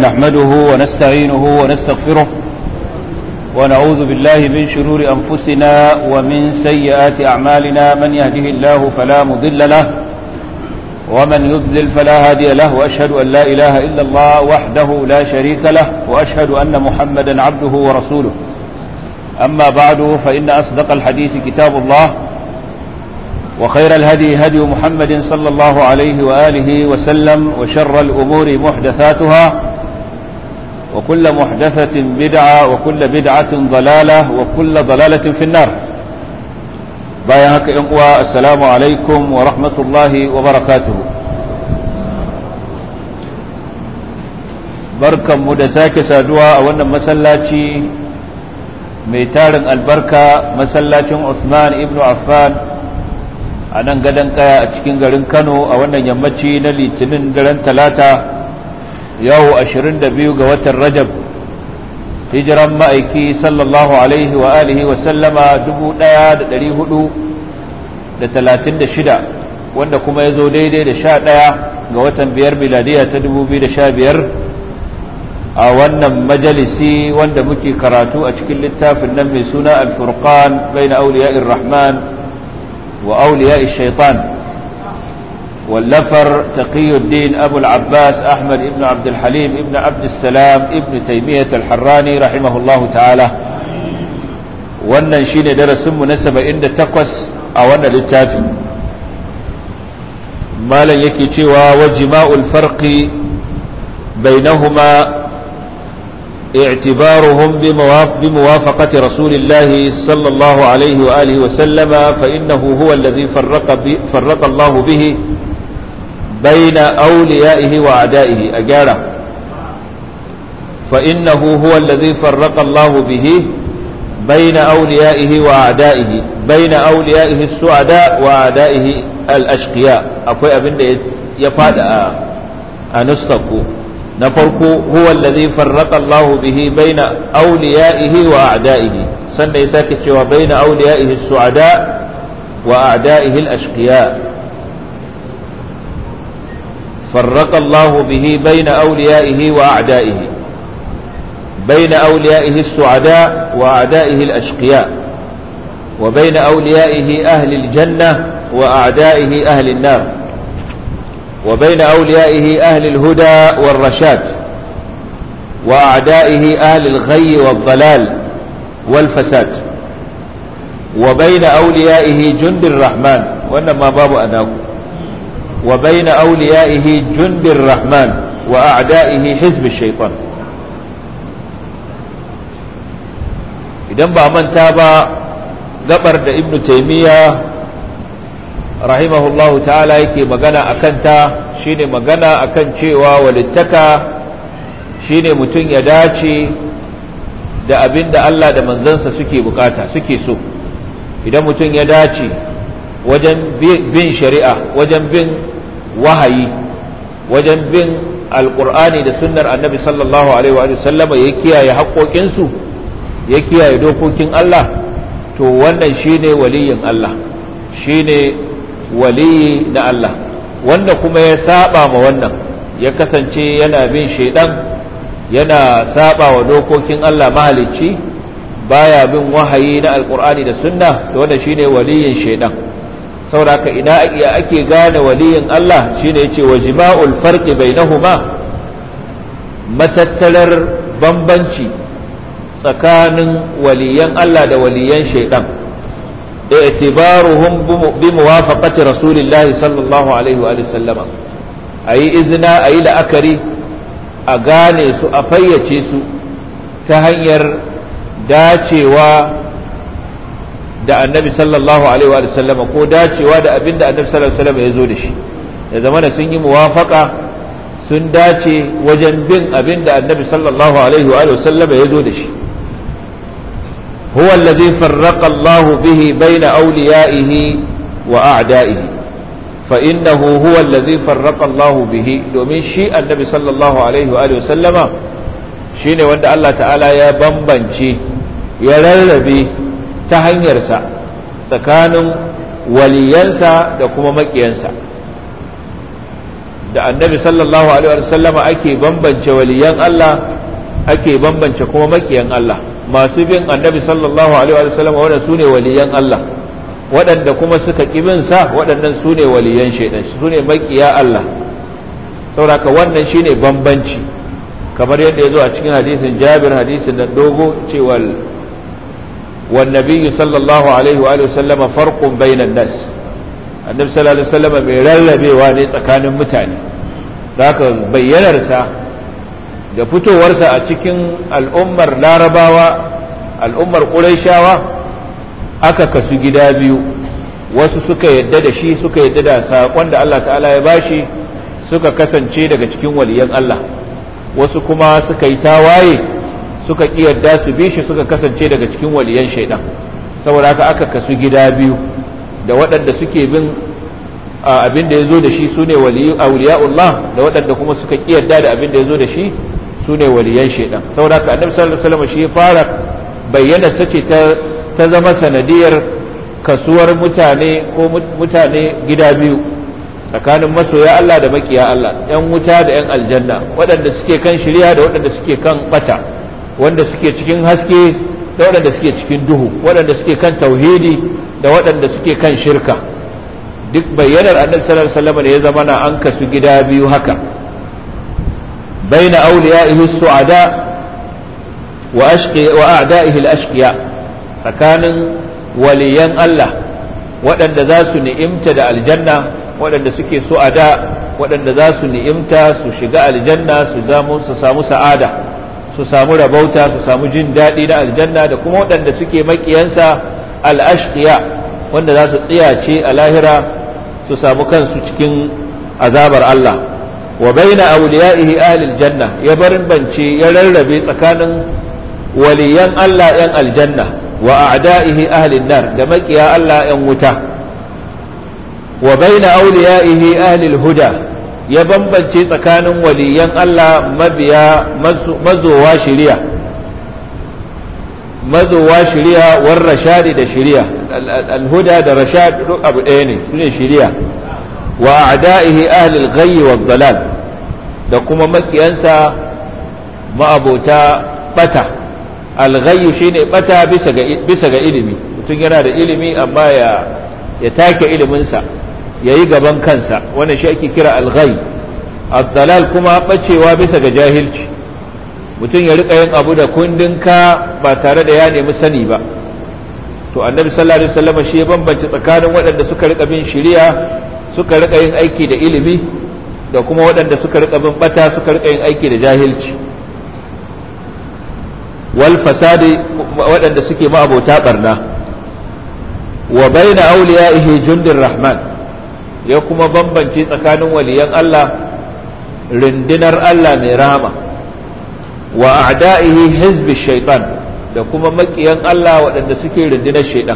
نحمده ونستعينه ونستغفره ونعوذ بالله من شرور أنفسنا ومن سيئات أعمالنا من يهده الله فلا مضل له ومن يضلل فلا هادي له وأشهد أن لا إله إلا الله وحده لا شريك له وأشهد أن محمدا عبده ورسوله أما بعد فإن أصدق الحديث كتاب الله وخير الهدي هدي محمد صلى الله عليه وآله وسلم وشر الأمور محدثاتها وكل محدثة بدعة وكل بدعة ضلالة وكل ضلالة في النار بايهك إنقوى السلام عليكم ورحمة الله وبركاته بركة مدساك سادوا أولا مسلاتي ميتارن البركة مسلاتي عثمان ابن عفان a nan gadon kaya a cikin garin kano a wannan yammaci na litinin daren talata yau 22 ga watan rajab hijiran ma'aiki sallallahu alaihi wa alihi wa sallama 1436 wanda kuma ya zo daidai da 11 ga watan biyar miladiya ta 2015 a wannan majalisi wanda muke karatu a cikin littafin nan mai suna al-furqan bai na auliya'ir rahman وأولياء الشيطان واللفر تقي الدين أبو العباس أحمد ابن عبد الحليم ابن عبد السلام ابن تيمية الحراني رحمه الله تعالى wannan shine darasinmu na saba'in da takwas a wannan littafi malam yake cewa wa jima'ul farqi bainahuma اعتبارهم بموافقة رسول الله صلى الله عليه وآله وسلم فإنه هو الذي فرق, فرق الله به بين أوليائه وأعدائه أجارة فإنه هو الذي فرق الله به بين أوليائه وأعدائه بين أوليائه السعداء وأعدائه الأشقياء أقول أبن يفاد أنستقوا na farko huwa allazi farraqa Allah bihi baina awliyaihi wa a'daihi sannan ya sake cewa baina awliyaihi as-su'ada wa a'daihi al-ashqiya farraqa Allah bihi baina awliyaihi wa a'daihi baina awliyaihi as-su'ada wa a'daihi al-ashqiya wa baina awliyaihi ahli al-janna wa a'daihi ahli an-nar وبين أوليائه أهل الهدى والرشاد وأعدائه أهل الغي والضلال والفساد وبين أوليائه جند الرحمن وإنما باب أناه وبين أوليائه جند الرحمن وأعدائه حزب الشيطان idan ba manta ba gabar da ibnu taymiya rahimahullahu ta'ala yake magana akan ta shine magana akan cewa walittaka shine mutum ya dace da abin da Allah da manzansa suke bukata suke so idan mutum ya dace wajen bin shari'a wajen bin wahayi wajen bin alkur'ani da sunnar annabi sallallahu alaihi wa sallama ya kiyaye haƙoƙinsu ya kiyaye dokokin Allah to wannan shine waliyin Allah shine waliyi na Allah wanda kuma ya saba ma wannan ya kasance yana bin shaidan yana saba wa dokokin Allah mahalicci baya bin wahayi na alkur'ani da sunna da wanda shine waliyin shaidan saboda ina iya ake gane waliyin Allah shine yace wa jima'ul farqi bainahuma matattalar bambanci tsakanin waliyan Allah da waliyan shaidan اعتبارهم بموافقة رسول الله صلى الله عليه وآله وسلم أي إذنا أي لأكري أغاني سو أفيتي سو تهير داتي و da annabi sallallahu alaihi wa sallam ko dacewa da abin da annabi sallallahu alaihi wa sallam ya zo da shi ya zamana sun yi muwafaka sun dace wajen bin abin da annabi sallallahu alaihi wa sallam ya zo da shi هو الذي فرق الله به بين أوليائه وأعدائه فإنه هو الذي فرق الله به domin shi annabi sallallahu alaihi wa sallama shine wanda Allah ta'ala ya bambance ya rarrabe ta hanyarsa tsakanin waliyansa da kuma makiyansa da annabi sallallahu alaihi wasallama ake bambance waliyan Allah ake bambance kuma makiyan Allah masu bin annabi sallallahu alaihi wasallama wanda su ne waliyan Allah waɗanda kuma suka ƙibin sa waɗannan su ne waliyan shaidan su ne makiya Allah sauraka wannan shine bambanci kamar yadda ya zo a cikin hadisin jabir hadisin da dogo cewa والنبي صلى الله عليه وآله وسلم فرق بين الناس النبي صلى الله عليه وسلم mai rarrabewa ne tsakanin mutane haka bayyanarsa da fitowarsa a cikin al'ummar larabawa al'ummar ƙuraishawa aka kasu gida biyu wasu suka yadda da shi suka yadda da saƙon da Allah ta'ala ya bashi suka kasance daga cikin waliyan Allah wasu kuma suka yi tawaye suka ƙi yadda su bi shi suka kasance daga cikin waliyan shaidan saboda haka aka kasu gida biyu da waɗanda suke bin abin da ya zo da shi su ne auliya'ullah da waɗanda kuma suka ƙi yadda da abin da ya zo da shi su ne waliyan shaidan saboda haka annabi sallallahu alaihi wasallam shi ya fara bayyana sace ta ta zama sanadiyar kasuwar mutane ko mutane gida biyu tsakanin masoya Allah da makiya Allah yan wuta da yan aljanna waɗanda suke kan shirya da waɗanda suke kan bata wanda suke cikin haske da waɗanda suke cikin duhu waɗanda suke kan tauhidi da waɗanda suke kan shirka duk bayyanar annabi sallallahu alaihi wasallam ne ya zama na an kasu gida biyu haka baina awliya'ihi su'ada wa ashqi wa a'da'ihi al-ashqiya tsakanin waliyan Allah waɗanda za su ni'imta da aljanna waɗanda suke su'ada waɗanda za su ni'imta su shiga aljanna su samu sa'ada su samu rabauta su samu jin daɗi na aljanna da kuma waɗanda suke maƙiyansa al'ashqiya wanda za su tsiyace a lahira su samu kansu cikin azabar Allah wa baina awliya'ihi ahlil janna ya barin bance ya rarrabe tsakanin waliyan Allah yan aljanna wa a'da'ihi ahlin nar da maƙiya Allah yan wuta wa baina awliya'ihi ahlil huda ya bambance tsakanin waliyan Allah mabiya mazowa shiriya mazowa shiriya war rashadi da shiriya alhuda da rashad duk abu ɗaya ne sune shiriya wa a'da'ihi ahli al-ghayy wa dalal da kuma makiyansa ma'abota bata al-ghayy shine bata bisa ga bisa ga ilimi mutum yana da ilimi amma ya ya take ilimin sa yayi gaban kansa wannan shi ake kira al-ghayy ad-dalal kuma bacewa bisa ga jahilci mutum ya rika yin abu da kundinka ba tare da ya nemi sani ba to annabi sallallahu alaihi wasallam shi ya bambance tsakanin waɗanda suka rika bin shari'a suka rika yin aiki da ilimi da kuma waɗanda suka rika bin bata suka rika yin aiki da jahilci wal fasadi waɗanda suke ma'abota barna wa baina awliyaihi jundir rahman ya kuma bambance tsakanin waliyan Allah rundunar Allah mai rahama wa a'da'ihi hizbi shaitan da kuma makiyan Allah waɗanda suke rundunar shaitan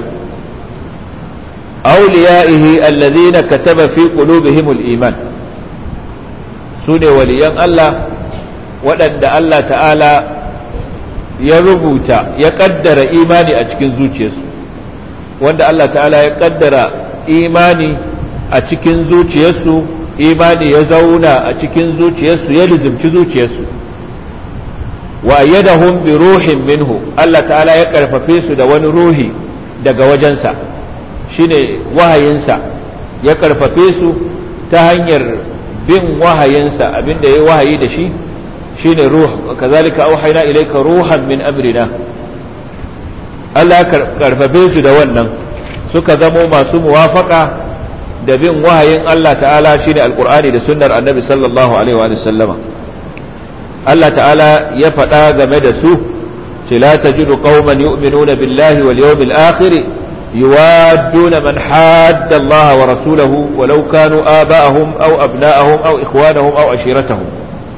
awliya'ihi allazina kataba fi qulubihim al-iman sune waliyan Allah waɗanda Allah ta'ala ya rubuta ya kaddara imani a cikin zuciyarsu wanda Allah ta'ala ya kaddara imani a cikin zuciyarsu imani ya zauna a cikin zuciyarsu ya lizimci zuciyarsu wa ayyadahum bi ruhin minhu Allah ta'ala ya karfafe su da wani ruhi daga wajensa shine wahayinsa ya karfafe su ta hanyar bin wahayinsa abinda ya wahayi da shi shine ruh kazalika auhayna ilayka ruhan min amrina Allah ya karfafe su da wannan suka zamo masu muwafaka da bin wahayin Allah ta'ala shine alqur'ani da sunnar annabi sallallahu alaihi wa sallama Allah ta'ala ya faɗa game da su ce la tajidu qauman yu'minuna billahi wal yawmil akhir yuwadduna man hadda Allah wa rasulahu walau kanu aba'ahum aw abna'ahum aw ikhwanahum aw ashiratahum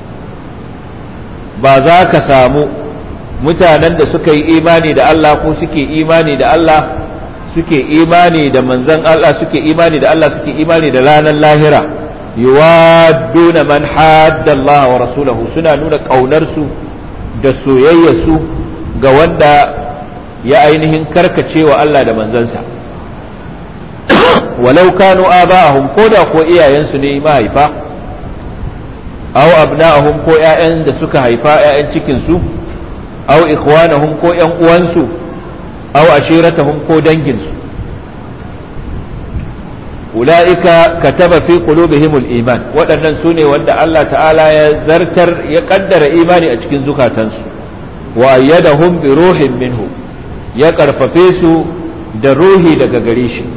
ba za ka samu mutanen da suka yi imani da Allah ko suke imani da Allah suke imani da manzon Allah suke imani da Allah suke imani da ranar lahira yuwadduna man hadda Allah wa rasulahu suna nuna ƙaunarsu da soyayyarsu ga wanda ya ainihin karkacewa Allah da manzansa walau kanu aba'ahum ko da ko iyayensu ne mahaifa aw abna'ahum ko ƴaƴan da suka haifa ƴaƴan cikin su aw ikhwanahum ko ƴan uwansu aw ashiratahum ko dangin su ulaika kataba fi qulubihimul iman waɗannan su ne wanda Allah ta'ala ya zartar ya kaddara imani a cikin zukatansu wa ayyadahum bi ruhin minhu ya karfafe su da ruhi daga gare shi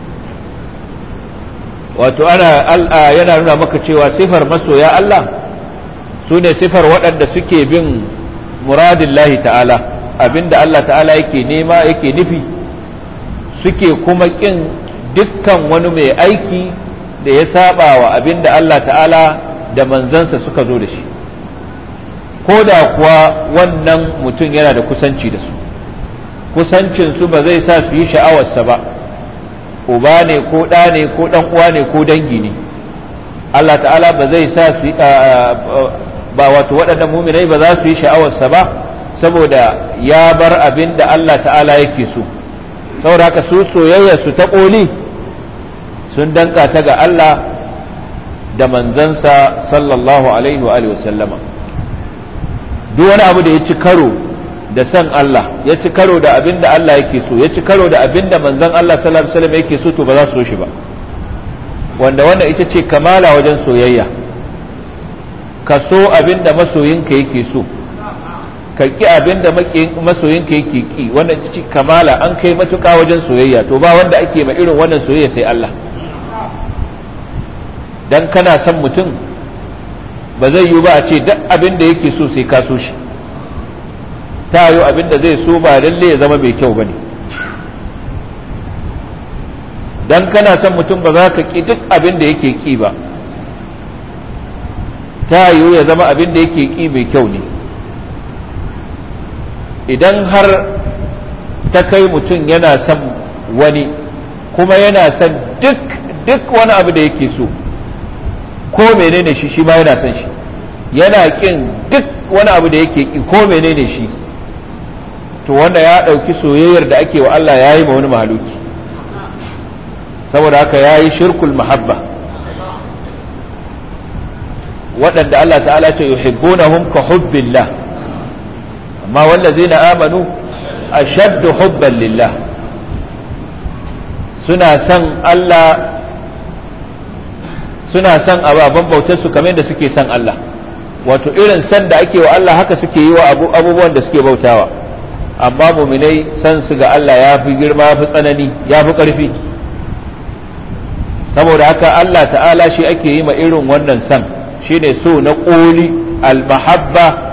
wato ana yana nuna maka cewa sifar masoya Allah su ne sifar waɗanda suke bin muradin ta'ala abinda Allah ta'ala yake nema yake nufi suke kuma ƙin dukkan wani mai aiki da ya saba wa abinda Allah ta'ala da manzansa suka zo da shi ko da kuwa wannan mutum yana da kusanci da su kusancinsu ba zai sa su yi sha'awarsa ba uba ne ko ɗa ne ko ɗan uwa ne ko dangi ne Allah ta'ala ba zai sa su ba wato waɗannan muminai ba za su yi sha'awarsa ba saboda ya bar abin da Allah ta'ala yake so saboda haka su soyayya su ta ƙoli sun danka ta ga Allah da manzansa sallallahu alaihi wa alihi wasallama duk wani abu da ya ci karo da san Allah ya ci karo da abin da Allah yake so ya ci karo da abin da manzon Allah sallallahu alaihi wasallam yake so to ba za su so shi ba wanda wannan ita ce kamala wajen soyayya ka so abin da masoyinka yake so ka ki abin da masoyinka yake ki wannan ita ce kamala an kai matuƙa wajen soyayya to ba wanda ake ma irin wannan soyayya sai Allah dan kana son mutum ba zai yiwu ba a ce duk abin da yake so sai ka so shi ta yi abin da zai so ba lalle ya zama mai kyau ba ne dan kana son mutum ba za ka ƙi duk abin da yake ƙi ba ta yiwu ya zama abin da yake ƙi mai kyau ne idan har ta kai mutum yana son wani kuma yana son duk duk wani abu da yake so ko menene shi shi ma yana son shi yana ƙin duk wani abu da yake ƙi ko menene shi to wanda ya ɗauki soyayyar da ake wa Allah ya yi ma wani mahaluki saboda haka ya yi shirkul mahabba waɗanda Allah ta'ala ce yuhibbunahum ka hubbillah amma wallazina amanu ashaddu hubban lillah suna son Allah suna son ababen bautar su kamar da suke son Allah wato irin san da ake wa Allah haka suke yi wa abubuwan da suke bautawa amma muminai san su ga Allah ya fi girma ya fi tsanani ya fi ƙarfi saboda haka Allah ta'ala shi ake yi ma irin wannan san shine so na ƙoli al-mahabba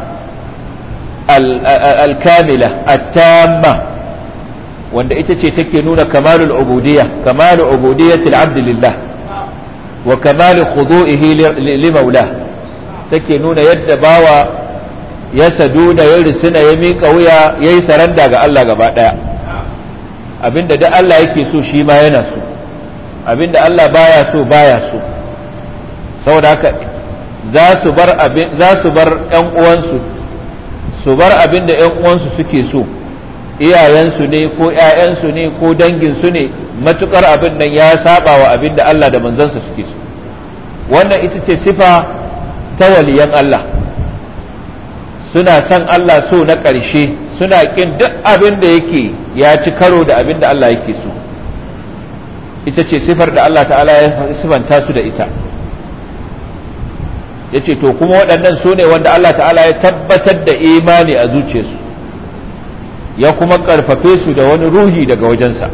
al-kamila at-tamma wanda ita ce take nuna kamalul ubudiyya kamalu ubudiyyatil abd lillah wa kamalu khudu'ihi li maulah take nuna yadda bawa ya sadu da ya risina ya miƙa wuya ya yi saranda ga Allah gaba ɗaya abinda da Allah yake so shi ma yana so abinda Allah baya so baya so saboda haka za su bar abin za su bar ƴan uwansu su bar abinda ƴan uwansu suke so iyayensu ne ko ƴaƴansu ne ko danginsu ne matukar abin nan ya saba wa abinda Allah da manzansa suke so wannan ita ce sifa ta waliyan Allah suna son Allah so na ƙarshe suna ƙin duk abin da yake ya ci karo da abin da Allah yake so ita ce sifar da Allah ta'ala ya sifanta su da ita ya ce to kuma waɗannan su ne wanda Allah ta'ala ya tabbatar da imani a zuciyarsu ya kuma ƙarfafe su da wani ruhi daga wajensa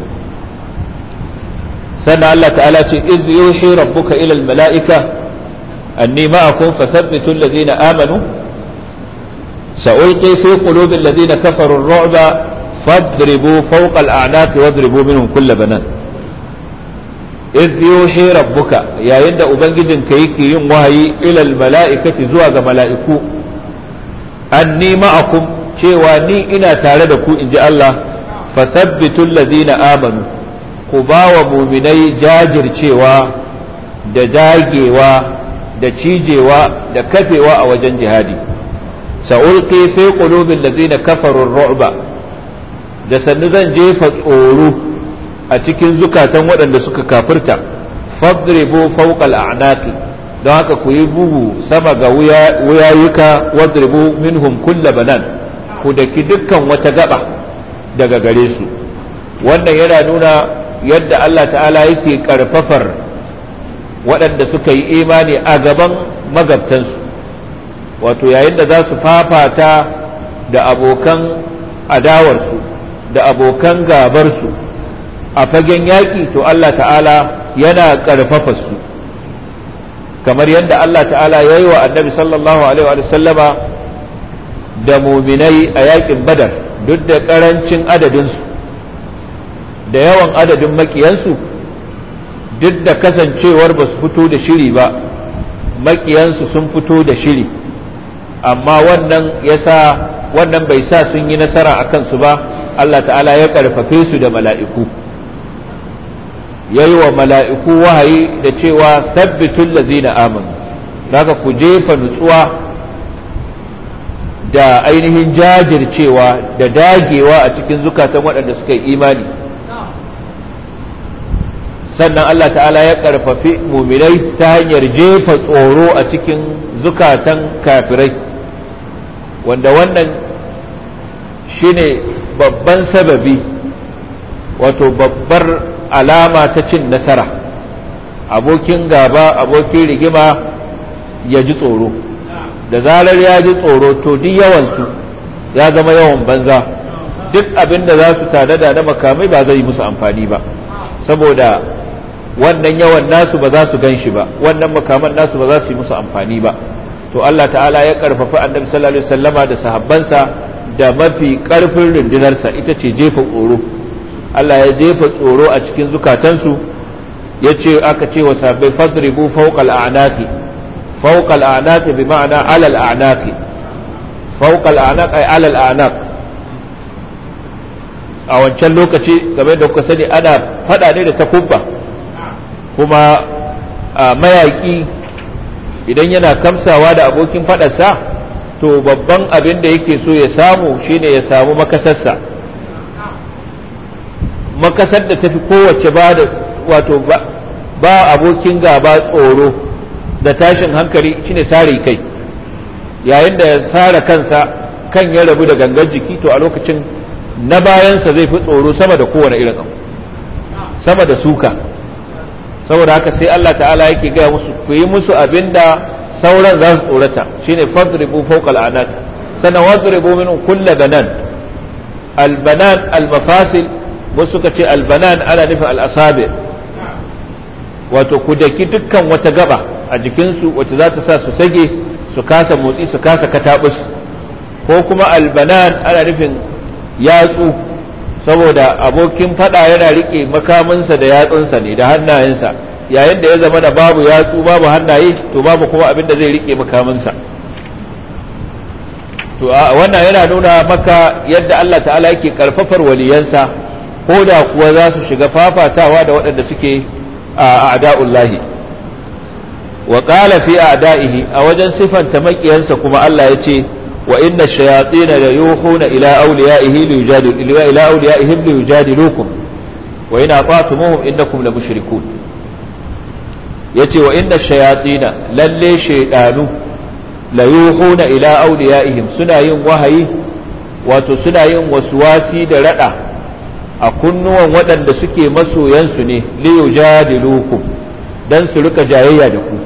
sannan Allah ta'ala ce iz yuhi rabbuka ila al-mala'ika anni ma'akum fathabbitu alladhina amanu سألقي في قلوب الذين كفروا الرعب فاضربوا فوق الأعناق واضربوا منهم كل بنان إذ يوحي ربك يا يند أبنجد كيكي يوم وهي إلى الملائكة زواج ملائكو أني معكم cewa ni ina tare da ku in ji Allah fasabbitul ladina amanu ku ba wa muminai jajircewa da dagewa da cijewa da kafewa a wajen jihadi sa'ulqi fi qulubil ladzina kafaru ar-ru'ba da sannu zan jefa tsoro a cikin zukatan waɗanda suka kafirta fadribu fawqa al-a'naqi don haka ku yi bugu sama ga wuyayuka wadribu minhum kulla banan ku daki dukkan wata gaba daga gare su wannan yana nuna yadda Allah ta'ala yake karfafar waɗanda suka yi imani a gaban magabtansu wato yayin da za su fafata da abokan adawarsu da abokan gabarsu a fagen yaƙi to Allah ta'ala yana ƙarfafa su kamar yadda Allah ta'ala ya yi wa annabi sallallahu alaihi wa sallama da muminai a yaƙin badar duk da ƙarancin adadinsu da yawan adadin makiyansu duk da kasancewar ba su fito da shiri ba makiyansu sun fito da shiri amma wannan yasa wannan bai sa sun yi nasara a kansu ba Allah ta'ala ya karfafe su da mala'iku ya yi wa mala'iku wahayi da cewa sabbitul lazina amanu daga ku jefa nutsuwa da ainihin jajircewa da dagewa a cikin zukatan waɗanda suka yi imani sannan Allah ta'ala ya karfafi muminai ta hanyar jefa tsoro a cikin zukatan kafirai wanda wannan shine babban sababi wato babbar alama ta cin nasara abokin gaba abokin rigima ya ji tsoro da zarar ya ji tsoro to duk yawansu ya zama yawan banza duk abin da za su tanada na makamai ba zai musu amfani ba saboda wannan yawan nasu ba za su gan shi ba wannan makaman nasu ba za su yi musu amfani ba to Allah ta'ala ya karfafa annabi sallallahu alaihi wasallama da sahabbansa da mafi karfin rundunarsa ita ce jefa tsoro Allah ya jefa tsoro a cikin zukatansu ya ce aka ce wa sahabbai fadribu fawqal a'naqi fawqal a'naqi bi ma'ana alal a'naqi fawqal a'naq ay alal a'naq a wancan lokaci game da kuka sani ana fada ne da takubba kuma mayaki idan yana kamsawa da abokin fadarsa to babban abin da yake so ya samu shine ya samu makasarsa makasar da tafi kowace ba da wato ba abokin gaba tsoro da tashin hankali shine sare kai yayin da ya sare kansa kan ya rabu da gangan jiki to a lokacin na bayansa zai fi tsoro sama da kowane irin abu sama da suka saboda haka sai Allah ta'ala yake gaya musu ku yi musu abinda sauran za su tsorata shine fadribu fawqa al'anat sannan wadribu minhum kull banan albanan almafasil wasu suka ce albanan ana nufin al'asabi wato ku daki dukkan wata gaba a jikinsu wacce za ta sa su sage su kasa motsi su kasa katabus ko kuma albanan ana nufin yatsu saboda abokin fada yana rike makaminsa da yatsunsa ne da hannayensa yayin da ya zama da babu yatsu babu hannaye to babu kuma abin da zai rike makaminsa to wannan yana nuna maka yadda Allah ta'ala yake karfafar waliyansa ko da kuwa za su shiga fafatawa da waɗanda suke a a'da'ullahi wa qala fi a'da'ihi a wajen sifanta makiyansa kuma Allah ya ce وإن الشياطين ليوحون إلى أوليائه ليجادل إلى أوليائهم ليجادلوكم وإن أطعتموهم إنكم لمشركون يتي وإن الشياطين للي شيطان ليوحون إلى أوليائهم سنا yin wahayi wato suna yin waswasi da rada a kunnuwan waɗanda suke masoyansu ne liyujadilukum dan su rika jayayya da ku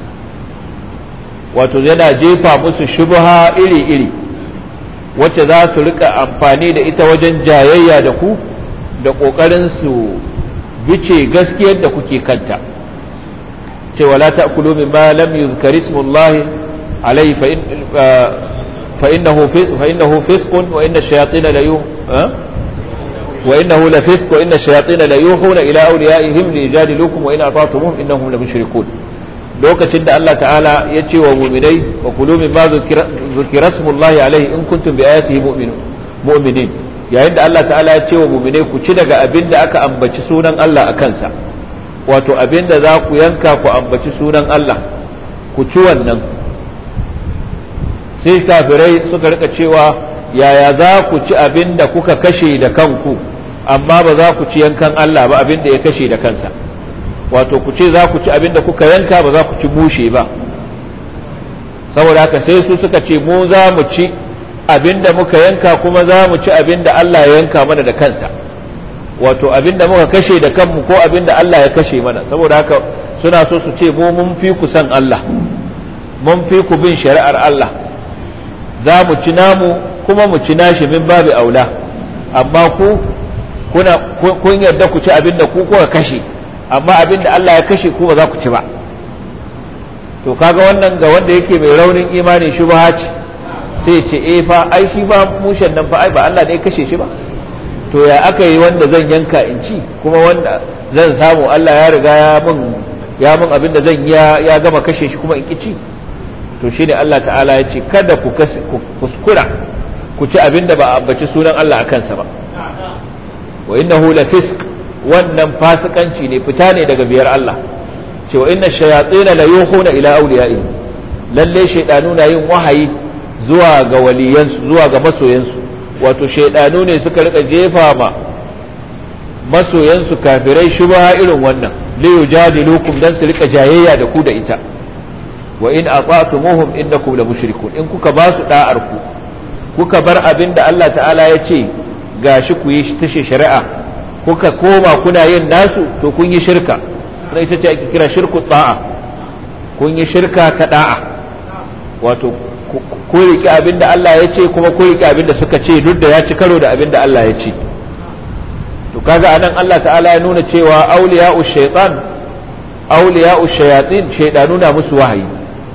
wato yana jefa musu shubha iri-iri wacce za su rika amfani da ita wajen jayayya da ku da ƙoƙarin su bice gaskiyar da kuke kanta cewa la ta'kulu mimma lam yuzkar ismullahi alayhi fa innahu fa innahu fisqun wa inna ash-shayatin la yuh wa innahu la fisq wa inna ash-shayatin la yuhuna ila awliyaihim lijadilukum wa in ata'tumuhum innahum la mushrikun lokacin da Allah ta'ala ya ce wa muminai wa kulu min ma zukira smullahi alaihi in kuntum bi ayatihi mu'minin yayin da Allah ta'ala ya ce wa muminai ku ci daga abin da aka ambaci sunan Allah a kansa wato abin da za ku yanka ku ambaci sunan Allah ku ci wannan sai kafirai suka rika cewa yaya za ku ci abin da kuka kashe da kanku amma ba za ku ci yankan Allah ba abin da ya kashe da kansa wato ku ce za ku ci abin da kuka yanka ba za ku ci mushe ba saboda haka sai su suka ce mu za mu ci abin da muka yanka kuma za mu ci abin da Allah ya yanka mana da kansa wato abin da muka kashe da kanmu ko abin da Allah ya kashe mana saboda haka suna so su ce mu mun fi ku san Allah mun fi ku bin shari'ar Allah za mu ci namu kuma mu ci nashi min babu aula amma ku kuna kun yarda ku ci abin da ku kuka kashe amma abin da Allah ya kashe ku ba za ku ci ba to kaga wannan ga wanda yake mai raunin imani shubha ce sai ce eh fa ai shi ba mushen nan fa ai ba Allah ne ya kashe shi ba to ya aka yi wanda zan yanka in ci kuma wanda zan samu Allah ya riga ya mun ya mun abin da zan ya ya gama kashe shi kuma in ki ci to shine Allah ta'ala ya ce kada ku kuskura ku ci abin da ba a ambaci sunan Allah akan sa ba wa innahu la fisq wannan fasikanci ne fita ne daga biyar Allah ce wa inna shayatin la yuhuna ila awliya'i lalle shaydanu na yin wahayi zuwa ga waliyansu zuwa ga masoyansu wato shaydanu ne suka rika jefa ma masoyansu kafirai shubha irin wannan li yujadilukum dan su rika jayayya da ku da ita wa in ata'tumuhum innakum la mushrikun in kuka ba su da'ar ku kuka bar abin da Allah ta'ala ya ce gashi ku yi tashe shari'a kuka koma kuna yin nasu to kun yi shirka na ita ce ake kira shirku ta'a kun yi shirka ta da'a wato ku riƙe abin da Allah ya ce kuma ku riƙe abin da suka ce duk da ya ci karo da abin da Allah ya ce to kaga anan Allah ta'ala ya nuna cewa auliya'u shaytan auliya'u shayatin shaydanu na musu wahayi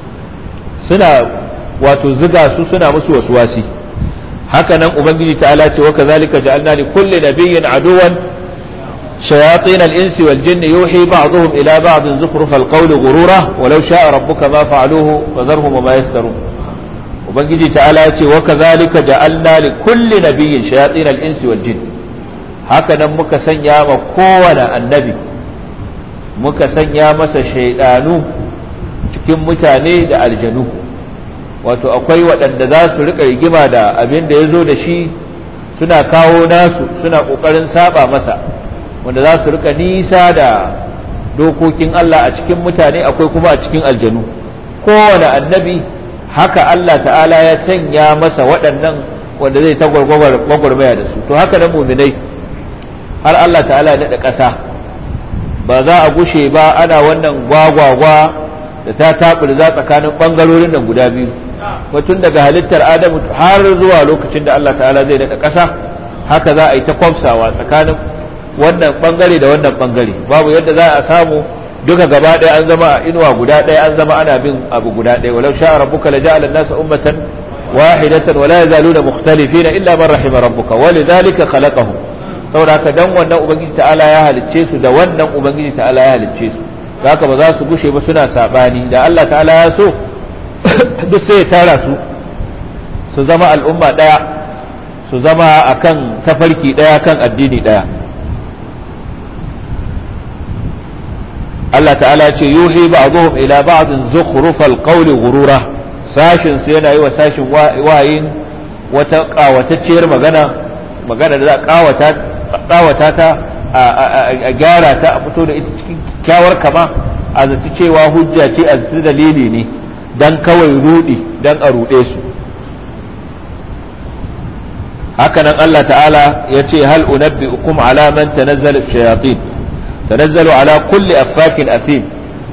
suna wato ziga su suna musu waswasi haka nan ubangiji ta'ala ce wa kazalika ja'alna li kulli nabiyyin aduwan shayatin al-insi wal jinni yuhi ba'dhum ila ba'd zukhruf al-qawli ghurura walau sha'a rabbuka ma fa'aluhu fadharhum wa ma yaftarun ubangiji ta'ala ce wa kazalika ja'alna li kulli nabiyyin shayatin al-insi wal jinni haka nan muka sanya ma kowane annabi muka sanya masa shaidanu cikin mutane da aljanu wato akwai waɗanda za su riƙa rigima da abin da ya zo da shi suna kawo nasu suna ƙoƙarin saba masa wanda za su riƙa nisa da dokokin Allah a cikin mutane akwai kuma a cikin aljanu kowane annabi haka Allah ta'ala ya sanya masa waɗannan wanda zai ta gwagwarmaya da su to haka nan muminai har Allah ta'ala ya daɗa ƙasa ba za a gushe ba ana wannan gwagwagwa da ta taɓurza tsakanin ɓangarorin nan guda biyu tun daga halittar adamu har zuwa lokacin da Allah ta'ala zai daɗa ƙasa haka za a yi ta kwamsawa tsakanin wannan ɓangare da wannan ɓangare babu yadda za a samu duka gaba ɗaya an zama a inuwa guda ɗaya an zama ana bin abu guda ɗaya walau sha'a rabbuka la ja'ala an-nasa ummatan wahidatan wa la yazaluna mukhtalifina illa man rahima rabbuka wa lidhalika khalaqahum saboda haka dan wannan ubangiji ta'ala ya halicce su da wannan ubangiji ta'ala ya halicce su haka ba za su gushe ba suna sabani da Allah ta'ala ya so duk sai ya tara su su zama al'umma daya su zama akan tafarki daya kan addini daya Allah ta'ala ce yuhi ba'dhum ila ba'din zukhrufal qawli ghurura sashin su yana yi wa sashin wayin wata kawatacciyar magana magana da za a kawata ta a gyara ta a fito da ita cikin kyawar kama a zaci cewa hujja ce a zaci dalili ne dan kawai rudi dan a rude su hakanan Allah ta'ala ya ce hal unabbi'ukum ala man tanazzalu shayatin tanazzalu ala kulli affakin athim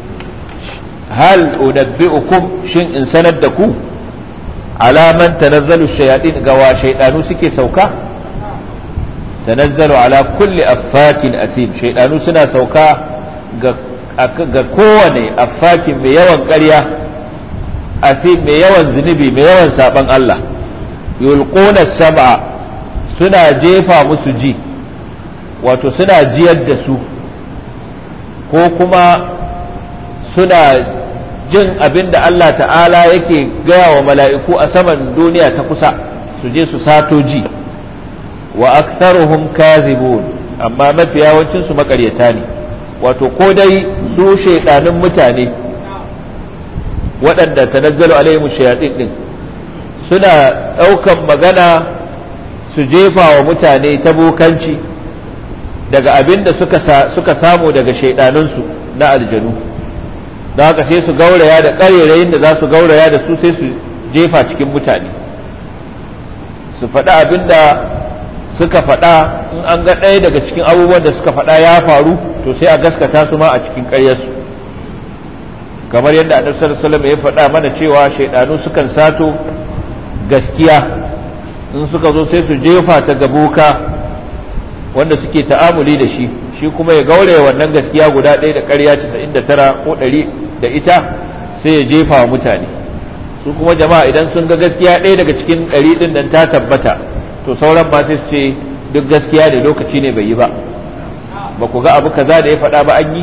hal unabbi'ukum shin in sanar da ku ala man tanazzalu shayatin ga wa shaydanu suke sauka tanazzalu ala kulli affakin athim shaydanu suna sauka ga ga kowane affakin mai yawan ƙarya athim mai yawan zunubi mai yawan saban Allah yulquna sab'a suna jefa musu ji wato suna jiyar da su ko kuma suna jin abin da Allah ta'ala yake gaya wa mala'iku a saman duniya ta kusa su je su sato ji wa aktharuhum kazibun amma mafi yawancinsu makaryata ne wato ko dai su shaidanin mutane waɗanda tanazzalu alaihim shayatin din suna ɗaukan magana su jefa wa mutane ta bokanci daga abin da suka, suka samu daga shaidanunsu na aljanu don haka sai su gauraya da ƙarerayin da za su gauraya da su sai su jefa cikin mutane su faɗa abin da suka faɗa in an ga ɗaya daga cikin abubuwan da suka faɗa ya faru to sai a gaskata su ma a cikin ƙaryarsu kamar yadda annabi sallallahu alaihi wasallam ya faɗa mana cewa shaidanu sukan sato gaskiya in suka zo sai su jefa ta ga boka wanda suke ta'amuli da shi shi kuma ya gauraya wannan gaskiya guda ɗaya da ƙarya 99 ko 100 da ita sai ya jefa wa mutane su kuma jama'a idan sun ga gaskiya ɗaya daga cikin ɗari ɗin nan ta tabbata to sauran ba sai su ce duk gaskiya ne lokaci ne bai yi ba ba ku ga abu kaza da ya faɗa ba an yi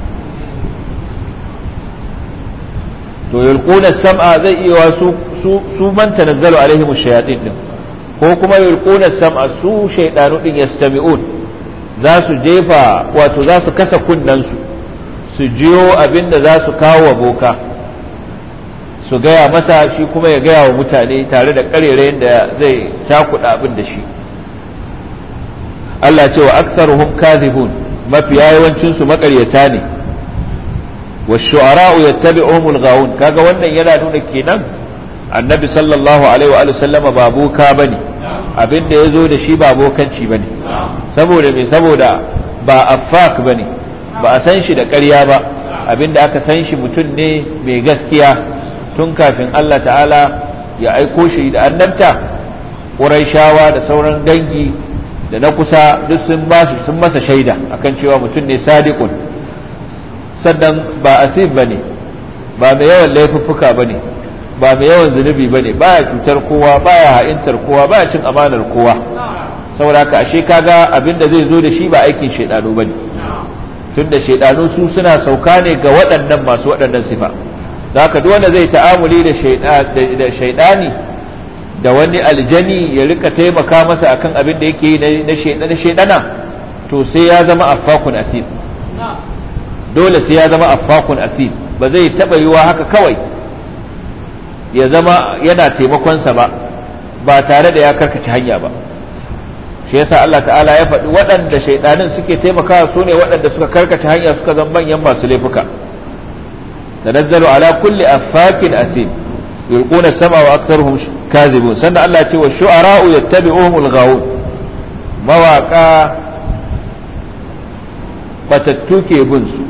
to yulquna sam'a zai iya wa su su su man tanazzalu alaihim ash-shayatin din ko kuma yulquna sam'a su shaydanu din yastami'un za su jefa wato za su kasa kunnan su su jiyo abin da za su kawo wa boka su gaya masa shi kuma ya gaya wa mutane tare da ƙarerayen da zai cakuɗa abin da shi Allah ce wa aksaruhum kadhibun mafiya yawancin su makaryata ne wa shu'ara'u yattabi'uhum al-ghawun kaga wannan yana nuna kenan annabi sallallahu alaihi wa sallama ba boka bane abin da yazo da shi ba bokanci bane saboda me saboda ba affak bane ba a san shi da ƙarya ba abin da aka san shi mutum ne mai gaskiya tun kafin Allah ta'ala ya aiko shi da annabta ƙuraishawa da sauran dangi da na kusa duk sun sun masa shaida akan cewa mutum ne sadiqun sannan ba asib bane ba mai yawan laifuffuka bane ba mai yawan zunubi bane baya cutar kowa baya ha'intar kowa baya cin amanar kowa saboda haka ashe kaga abin da zai zo da shi ba aikin shaidanu bane tunda shaidanu su suna sauka ne ga waɗannan masu waɗannan sifa haka duk wanda zai ta'amuli da shaidani da wani aljani ya rika taimaka masa akan abin da yake yi na shaidana to sai ya zama affakun asir dole sai ya zama affakun asir ba zai taba yiwa haka kawai ya zama yana taimakonsa ba ba tare da ya karkace hanya ba shi yasa Allah ta'ala ya faɗi waɗanda shaidanin suke taimakawa su ne waɗanda suka karkace hanya suka zama manyan masu laifuka تنزل على كل أفاك أثيم يلقون السمع وأكثرهم كاذبون سنة الله يتي والشعراء يتبعوهم الغاوون مواقع بتتوكي بنسو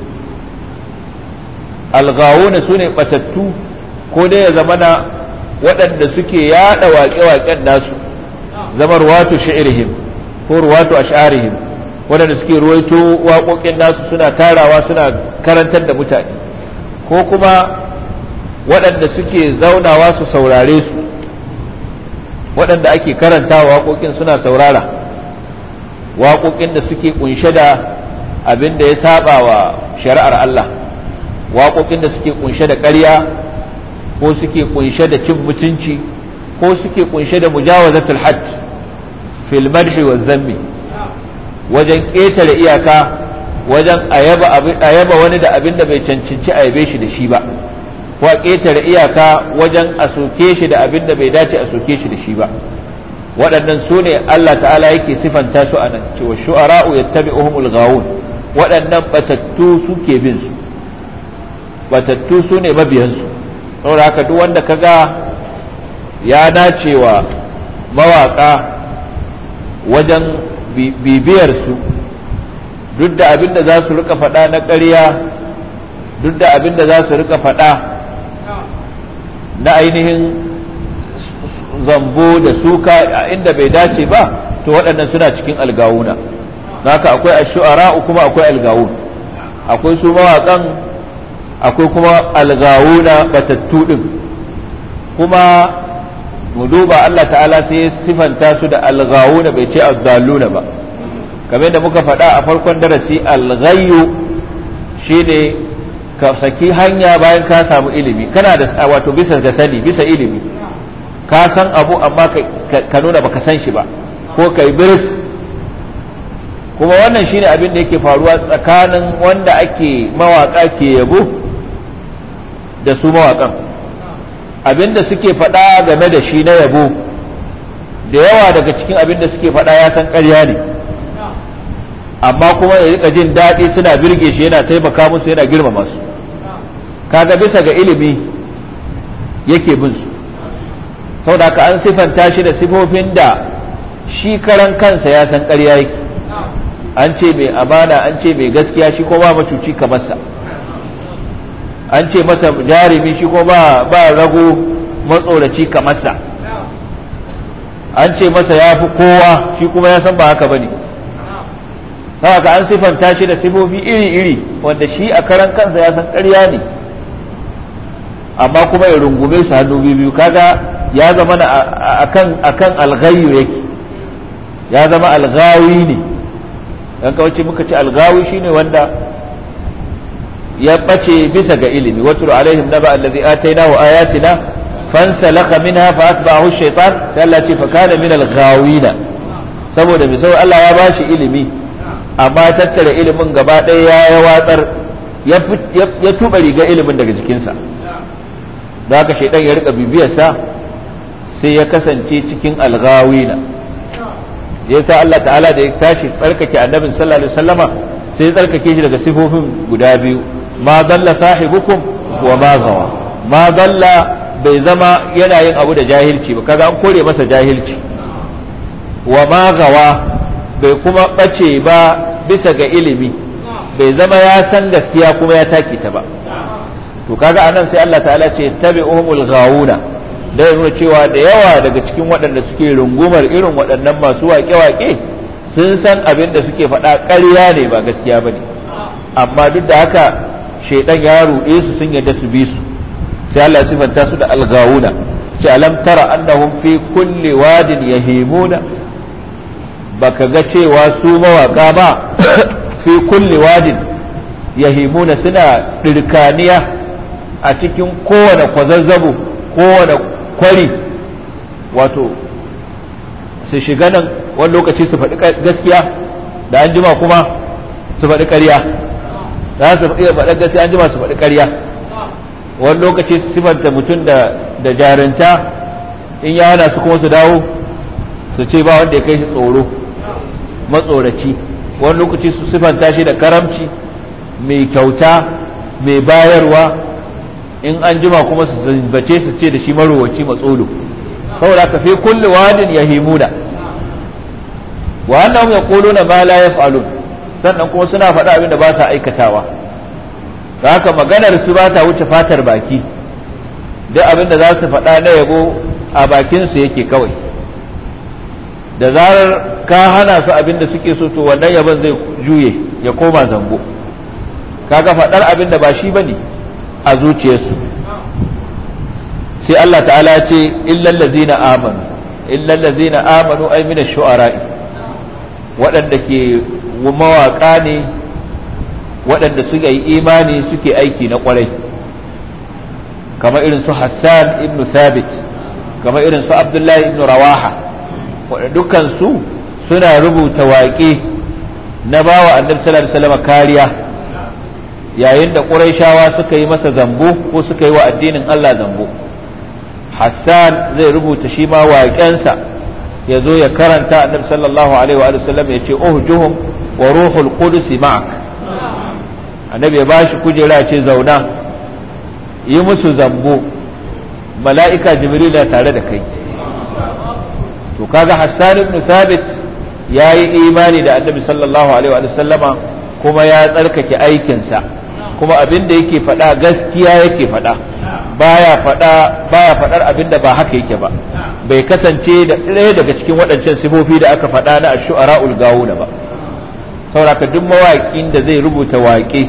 الغاوون سنة بتتو كودي زمنا waɗanda suke yaɗa waƙe-waƙen nasu zama ruwatu sha'irihim ko ruwatu ash'arihim waɗanda suke ruwaito waƙoƙin nasu suna tarawa suna karantar da mutane ko kuma waɗanda suke zaunawa su saurare su waɗanda ake karanta waƙoƙin suna saurara waƙoƙin da suke ƙunshe da abin da ya saba wa shari'ar Allah waƙoƙin da suke ƙunshe da ƙarya ko suke ƙunshe da cin mutunci ko suke ƙunshe da mujawazatul hajj fil madhi wa zammi wajen ƙetare iyaka wajen a yaba wani da abin da bai cancanci a yabe shi da shi ba ko a ƙetare iyaka wajen a soke shi da abin da bai dace a soke shi da shi ba waɗannan su ne Allah ta'ala yake sifanta su a nan cewa shu'ara'u yattabi'uhumul ghawun waɗannan batattu suke bin su batattu su ne mabiyan su saboda haka duk wanda kaga ya dacewa mawaka wajen bibiyar su duk da abin da za su rika faɗa na ƙarya duk da abin da za su rika faɗa na ainihin zambo da suka a inda bai dace ba to waɗannan suna cikin algawuna haka akwai ashu'ara kuma akwai algawun akwai su mawaƙan akwai kuma algawuna batattu ɗin kuma mu duba Allah ta'ala sai ya sifanta su da algawuna bai ce azzaluna ba kamar da muka faɗa a farkon darasi alghayyu shine ka saki hanya bayan ka samu ilimi kana da wato bisa ga sani bisa ilimi ka san abu amma ka nuna baka san shi ba ko kai biris kuma wannan shine abin da yake faruwa tsakanin wanda ake mawaka ke yabo da su mawakan abin da suke faɗa game da shi na yabo da yawa daga cikin abin da suke faɗa ya san ƙarya ne amma kuma ya rika jin daɗi suna birge shi yana taimaka musu yana girmama su kaga bisa ga ilimi yake bin su saboda ka an sifanta shi da sifofin da shi karan kansa ya san ƙarya yake an ce mai amana an ce mai gaskiya shi ko ba macuci kamar sa an ce masa jarumi shi ko ba ba rago matsoraci kamar sa an ce masa ya fi kowa shi kuma ya san ba haka bane haka an sifanta shi da sifofi iri-iri wanda shi a karan kansa ya san ƙarya ne amma kuma ya rungume su hannu biyu kaga ya zama na akan akan alghayyu yake ya zama alghawi ne dan kawace muka ce alghawi shine wanda ya bace bisa ga ilimi watul alaihim naba allazi atainahu ayatina fansalakha minha fa atba'ahu ash-shaytan sai Allah ce fa kana min al-ghawina saboda bi sai Allah ya bashi ilimi amma tattara ilimin gaba ɗaya ya watsar ya tuba riga ilimin daga jikinsa da haka shaidan ya rika bibiyarsa sai ya kasance cikin alghawina ya sa Allah ta'ala da ya tashi tsarkake annabin sallallahu alaihi wasallama sai ya tsarkake shi daga sifofin guda biyu ma dalla sahibukum wa ma gawa ma dalla bai zama yana yin abu da jahilci ba kaga an kore masa jahilci wa ma gawa bai kuma bace ba bisa ga ilimi bai zama ya san gaskiya kuma ya taki ta ba to kaga anan sai Allah ta'ala ce tabi'uhumul ghawuna da yana cewa da yawa daga cikin waɗanda suke rungumar irin waɗannan masu waƙe-waƙe sun san abin da suke faɗa ƙarya ne ba gaskiya bane amma duk da haka shaidan ya ruɗe su sun yarda su bi su sai Allah ya sifanta su da alghawuna ce alam tara annahum fi kulli wadin yahimuna baka ga cewa su mawaka ba fi kulli wadin yahimuna suna ɗirkaniya a cikin kowane kwazazzabo kowane kwari wato su shiga nan wani lokaci su faɗi gaskiya da an jima kuma su faɗi ƙarya za su iya faɗi gaskiya an jima su faɗi ƙarya wani lokaci su sifanta mutum da jarinta in ya hana su kuma su dawo su ce ba wanda ya kai shi tsoro matsoraci wani lokaci su sifanta shi da karamci mai kyauta mai bayarwa in an jima kuma su zambace su ce da shi marowaci matsolo saboda ka fi kulli wadin yahimuna wa annahum yaquluna ma la yaf'alun sannan kuma suna faɗa abin da ba sa aikatawa da haka maganar su ba ta wuce fatar baki duk abin da za su faɗa na yabo a bakin su yake kawai da zarar ka hana su abin da suke so to wannan yabon zai juye ya koma zambo kaga faɗar abin da ba shi bane a zuciyarsu sai Allah ta'ala ce illal ladzina amanu illal ladzina amanu ay min ash-shu'ara'i waɗanda ke mawaƙa ne waɗanda suka yi imani suke aiki na ƙwarai kamar irin su Hassan ibn Thabit kamar irin su Abdullahi ibn Rawaha waɗanda dukkan su suna rubuta waƙe na bawa annabi sallallahu alaihi wasallam kariya yayin da ƙurayshawa suka yi masa zambo ko suka yi wa addinin Allah zambo Hassan zai rubuta shi ma waƙensa ya zo ya karanta annabi sallallahu alaihi wa sallam ya ce uhjuhum wa ruhul qudus ma'ak annabi ya bashi kujera ce zauna yi musu zambo mala'ika jibril tare da kai to kaga Hassan ibn Thabit yayi imani da annabi sallallahu alaihi wa sallama kuma ya tsarkake aikinsa kuma abin da yake faɗa gaskiya yake faɗa baya faɗa baya faɗar abin da ba haka yake ba bai kasance da ɗaya daga cikin waɗancan sifofi da aka faɗa na ash-shu'ara'ul gawuna ba sauraka duk mawaƙin da zai rubuta waƙe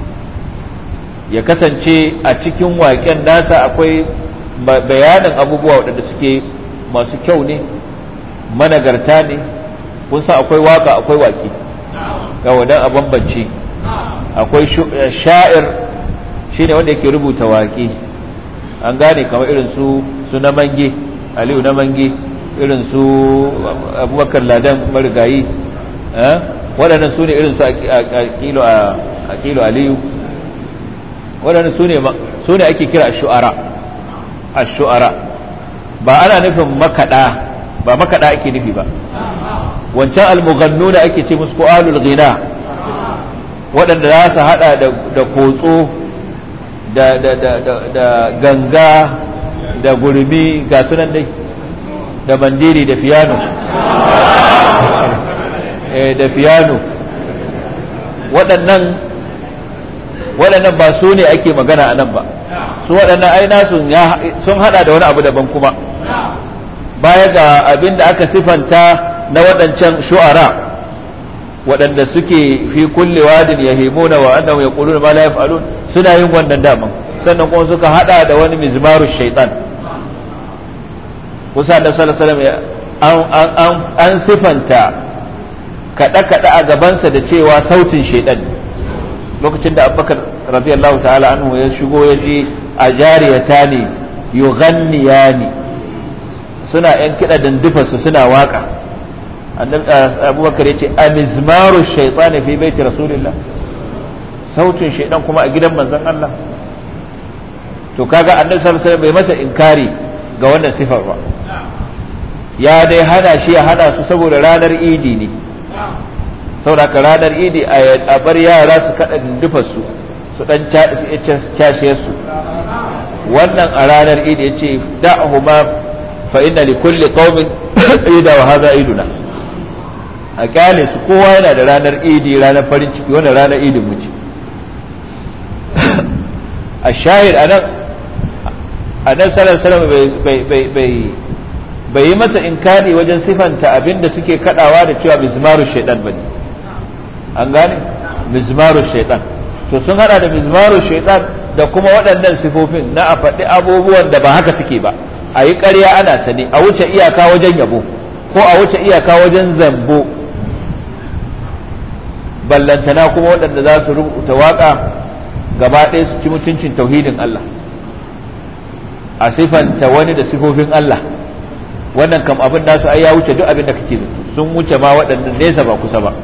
ya kasance a cikin waƙen nasa akwai bayanin abubuwa waɗanda suke masu kyau ne managarta ne kun san akwai waka akwai waƙe ga wadan a bambance akwai sha'ir shine wanda yake rubuta waƙe an gane kamar irin su su na mange aliyu na mange irin su abubakar ladan marigayi waɗannan su ne irin su a kilo aliyu waɗannan su ne ake kira shu'ara a shu'ara ba ana nufin makaɗa ba makaɗa ake nufi ba wancan almughannu da ake ce musu ko alul ghina waɗanda za su hada da kotso da ganga da gurmi ga sunan dai da bandiri da fiyano da fiyano waɗannan waɗannan ba su ne ake magana a nan ba su waɗannan aina sun hada da wani abu daban kuma baya ga abin da aka sifanta na waɗancan shu'ara waɗanda suke fi kulle wadin ya himuna wa annahu yaquluna ma la yaf'alun suna yin wannan daman sannan kuma suka hada da wani mizmaru shaitan kusa da sallallahu alaihi wasallam an sifanta kada kada a gabansa da cewa sautin shaitan lokacin da abubakar radiyallahu ta'ala anhu ya shigo ya ji a jariyata ne yughanniyani suna yan kiɗa dandufarsu suna waka abubakar ya ce a mizmaru shaitani fi baiti rasulillah sautin shaidan kuma a gidan manzon Allah to kaga annabi sallallahu alaihi bai masa inkari ga wannan sifar ba ya dai hana shi ya hana su saboda ranar idi ne saboda ranar idi a bar yara su kada dindufarsu su dan cashe su wannan a ranar idi ya ce da'ahuma fa inna li kulli qaumin ida wa hadha iduna a kyale su kowa yana da ranar idi ranar farin ciki wannan ranar idin mu ce a shahid anan anan sallallahu alaihi bai bai bai bai yi masa inkari wajen sifanta abinda suke kadawa da cewa mizmaru shaitan bane an gane mizmaru shaitan to sun hada da mizmaru shaitan da kuma waɗannan sifofin na a faɗi abubuwan da ba haka suke ba a yi ƙarya ana sane a wuce iyaka wajen yabo ko a wuce iyaka wajen zambo ballantana kuma waɗanda za su rubuta waƙa gaba ɗaya su ci mutuncin tauhidin Allah a sifanta wani da sifofin Allah wannan kam abin nasu ai ya wuce duk abin da kake zato sun wuce ma waɗannan nesa ba kusa ba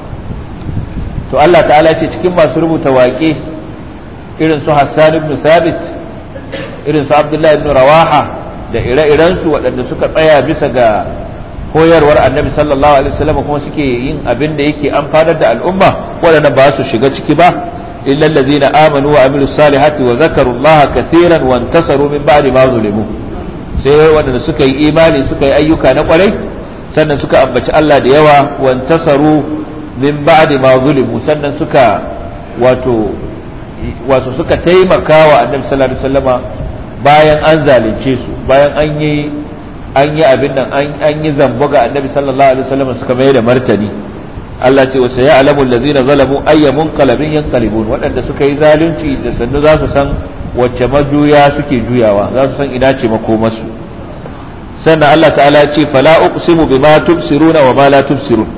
to Allah ta'ala ce cikin masu rubuta waƙe irin su Hassan ibn Sabit irin su Abdullah ibn Rawaha da ire-iren su waɗanda suka tsaya bisa ga koyarwar Annabi sallallahu alaihi wasallam kuma suke yin abin da yake amfanar da al'umma waɗanda ba su shiga ciki ba illa allazina amanu wa amilus salihati wa zakaru Allah kathiran wa intasaru min ba'di ma zulimu sai waɗanda suka yi imani suka yi ayyuka na kwarai sannan suka ambaci Allah da yawa wa intasaru min ba'di ma zulimu sannan suka wato wato suka taimaka wa annabi sallallahu alaihi wasallama bayan an zalunce su bayan an yi an yi abin nan an yi zambo ga annabi sallallahu alaihi wasallama suka mai da martani Allah ce wa sayalamu allazina zalamu ayya munqalabin yanqalibun waɗanda suka yi zalunci da sannu za su san wacce majuya suke juyawa za su san ina ce makomarsu sannan Allah ta'ala ya ce fala uqsimu bima tubsiruna wa ma la tubsirun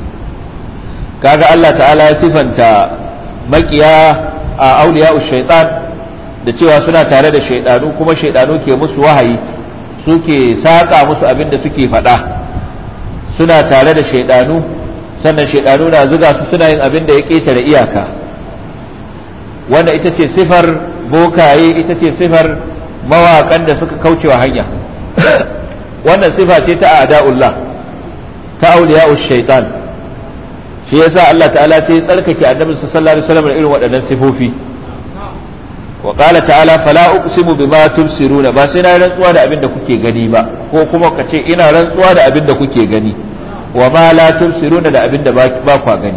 kaga Allah ta'ala ya sifanta makiya a auliya shaitan da cewa suna tare da shaidanu kuma shaidanu ke musu wahayi suke saƙa musu abin da suke faɗa suna tare da shaidanu sannan shaidanu na zuga su suna yin abin da ya ƙetare iyaka wanda ita ce sifar bokaye ita ce sifar mawaƙan da suka kaucewa hanya wannan sifa ce ta a'da'ullah ta auliya shaitan shi yasa Allah ta'ala sai ya tsarkake annabi sallallahu alaihi wasallam da irin waɗannan sifofi wa qala ta'ala fala uqsimu bima tubsiruna ba sai na rantsuwa da abin da kuke gani ba ko kuma ka ce ina rantsuwa da abin da kuke gani wa ma la tubsiruna da abin da ba kwa gani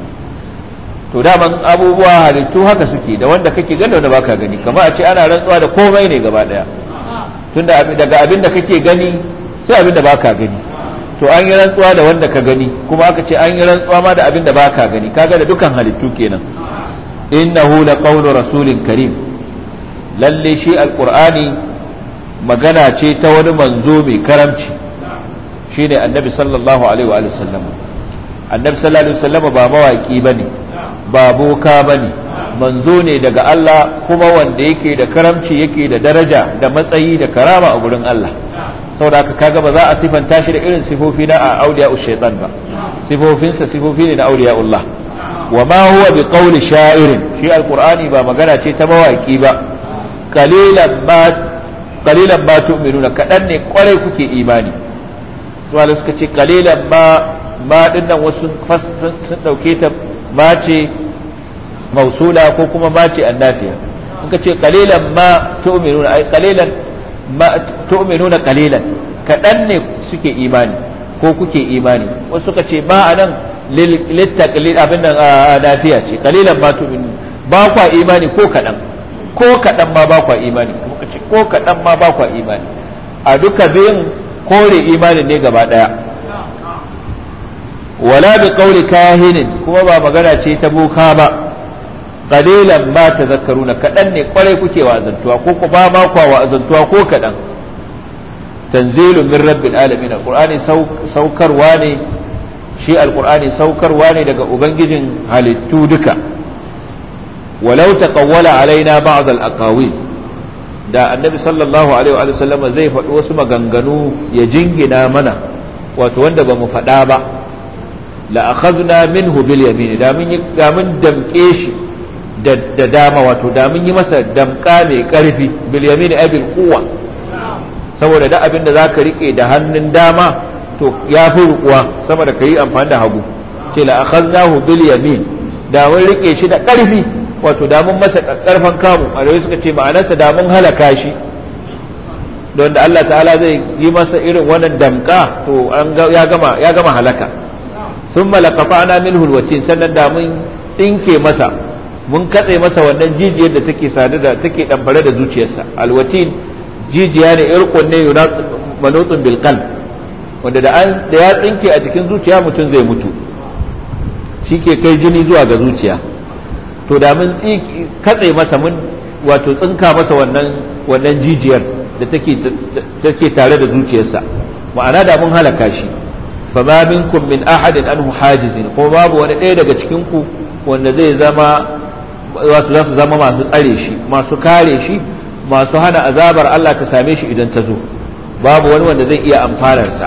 to daman abubuwa halittu haka suke da wanda kake gani da wanda baka gani kamar a ce ana rantsuwa da komai ne gaba daya tunda daga abin da kake gani sai abin da baka gani to an yi rantsuwa da wanda ka gani kuma aka ce an yi rantsuwa ma da abin da baka gani kaga da dukan halittu kenan innahu laqawlu rasulin karim lalle shi alqur'ani magana ce ta wani manzo mai karamci shine annabi sallallahu alaihi wa sallam annabi sallallahu alaihi wa sallam ba mawaki bane ba boka bane manzo ne daga Allah kuma wanda yake da karamci yake da daraja da matsayi da karama a gurin Allah saboda haka kaga ba za a sifanta shi da irin sifofi na a auliya shaitan ba sifofinsa sifofi ne na auliya Allah wa ma huwa bi qawli sha'irin shi alqur'ani ba magana ce ta mawaki ba qalilan ma qalilan ma tu'minuna kadan ne kwarai kuke imani to suka ce qalilan ma ma din nan wasu sun dauke ta ma ce mausula ko kuma ma ce annafiya in ka ce qalilan ma tu'minuna ai qalilan ma tu'minuna qalilan kadan ne suke imani ko kuke imani wasu suka ce ma anan littaqlil abin nan nafiya ce qalilan ma tu'minuna ba kwa imani ko kadan ko kadan ma ba kwa imani ko kadan ma ba kwa imani a duka biyun kore imanin ne gaba daya wala bi qawli kahinin kuma ba magana ce ta boka ba qalilan ma tadhakkaruna kadan ne kwarai kuke wa'azantuwa ko ku ba ma kwa wa'azantuwa ko kadan tanzilun min rabbil alamin alqur'ani saukarwa ne shi alqur'ani saukarwa ne daga ubangijin halittu duka walau taqawwala alaina ba'd al-aqawil da annabi sallallahu alaihi wa sallama zai faɗi wasu maganganu ya jingina mana wato wanda ba mu faɗa ba la akhadna minhu bil yamin da mun da mun damke shi da dama wato da mun yi masa damka mai karfi bil yamin ay bil quwwa saboda da abin da zaka rike da hannun dama to ya fi rukuwa sama da kai amfani da hagu ce la akhadnahu bil yamin da mun rike shi da karfi wato da mun masa karfan kamu a suka ce ma'anarsa da mun halaka shi don da Allah ta'ala zai yi masa irin wannan damka to ya gama ya gama halaka ثم لقطعنا منه الوتين sannan da mun dinke masa mun katse masa wannan jijiyar da take sadu da take dambare da zuciyarsa alwatin jijiya ne irqun ne manutun bil qalb wanda da an da ya tsinke a cikin zuciya mutum zai mutu shike kai jini zuwa ga zuciya to da mun katse masa mun wato tsinka masa wannan wannan jijiyar da take take tare da zuciyarsa ma'ana da mun halaka shi fama minkum min ahadin anhu hajizin ko babu wani ɗaya daga cikin ku wanda zai zama wato za su zama masu tsare shi masu kare shi masu hana azabar Allah ta same shi idan ta zo babu wani wanda zai iya amfanarsa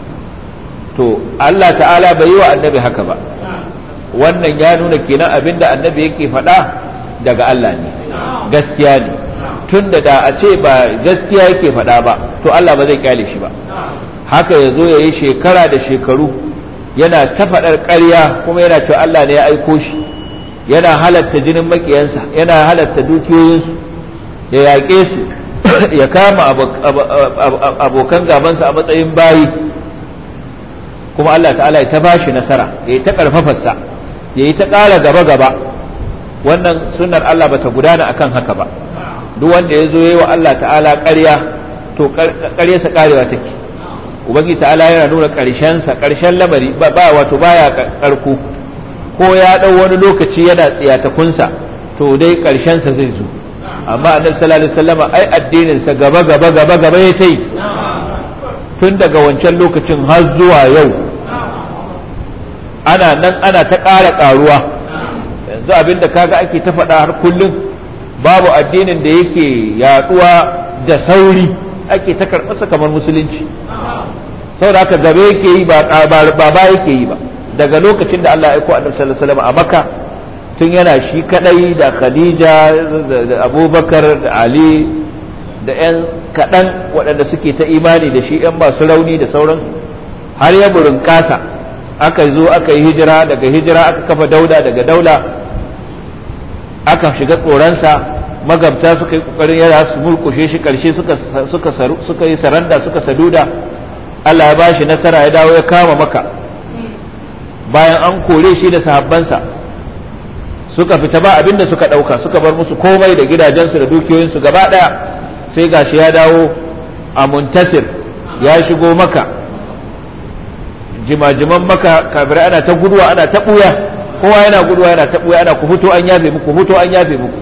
to Allah ta'ala bai yi wa annabi haka ba wannan ya nuna kenan abinda annabi yake faɗa daga Allah ne gaskiya ne tunda da a ce ba gaskiya yake faɗa ba to Allah ba zai kyale shi ba haka ya zo ya yi shekara da shekaru yana ta faɗar ƙarya kuma yana cewa Allah ne ya aiko shi yana halatta jinin makiyansa yana halatta dukiyoyinsu ya yaƙe su ya kama abokan gabansa a matsayin bayi kuma Allah ta'ala ya ta bashi nasara ya yi ta ƙarfafarsa ya yi ta ƙara gaba-gaba wannan sunnar Allah bata gudana akan haka ba duk wanda ya zo ya yi wa Allah ta'ala ƙarya to ƙaryarsa ƙarewa take ubangi ta'ala yana nuna ƙarshensa ƙarshen lamari ba wato baya ƙarko ko ya ɗau wani lokaci yana tsiyatakunsa to dai ƙarshensa zai zo amma annabi sallallahu alaihi wasallam ai addinin sa gaba gaba gaba gaba ya tai tun daga wancan lokacin har zuwa yau ana nan ana ta ƙara ƙaruwa yanzu abinda kaga ake ta faɗa har kullum babu addinin da yake yaɗuwa da sauri ake ta karɓarsa kamar musulunci saboda haka gabe yake yi ba ba yake yi ba daga lokacin da Allah ya aiko annabi sallallahu alaihi wasallam a Makka tun yana shi kadai da Khadija da Abubakar da Ali da ƴan kaɗan waɗanda suke ta imani da shi ƴan masu rauni da sauran har ya burin kasa aka zo aka yi hijira daga hijira aka kafa dauda daga daula aka shiga tsoronsa magabta suka yi kokarin yara su murkushe shi karshe suka suka suka yi saranda suka saduda Allah ya bashi nasara ya dawo ya kama maka bayan an kore shi da sahabbansa suka fita ba abinda suka dauka suka bar musu komai da gidajensu da dukiyoyinsu gaba daya sai gashi ya dawo a muntasir ya shigo maka jimajiman maka kafirai ana ta guduwa ana ta buya kowa yana guduwa yana ta buya ana ku fito an yafe muku fito an yafe muku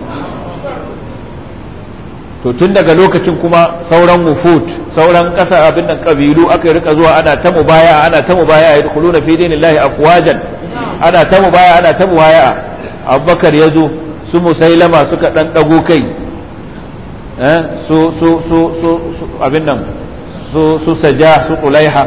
to tun daga lokacin kuma sauran wufut sauran ƙasa abin nan kabilu aka rika zuwa ana ta mubaya ana ta mubaya ya dukuluna fi dinillahi afwajan ana ta mubaya ana ta mubaya abubakar ya zo su musailama suka dan dago kai eh su su su su abin nan su su saja su qulaiha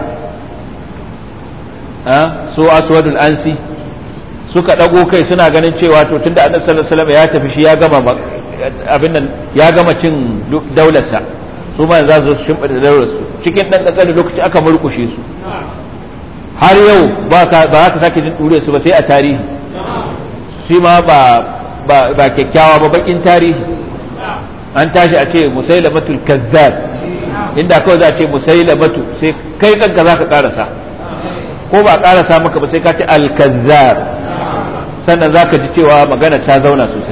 eh su aswadul ansi suka dago kai suna ganin cewa to tunda annabi sallallahu alaihi wasallam ya tafi shi ya gama abin nan ya gama cin daularsa su ma za su shimfiɗa daularsu cikin ɗan ƙanƙanin lokaci aka murkushe su har yau ba za ka sake jin ɗure su ba sai a tarihi shi ma ba ba kyakkyawa ba bakin tarihi an tashi a ce musailamatul kazzab inda kawai za a ce musailamatu sai kai kanka za ka karasa ko ba karasa maka ba sai ka ce al-kazzab sannan za ka ji cewa magana ta zauna sosai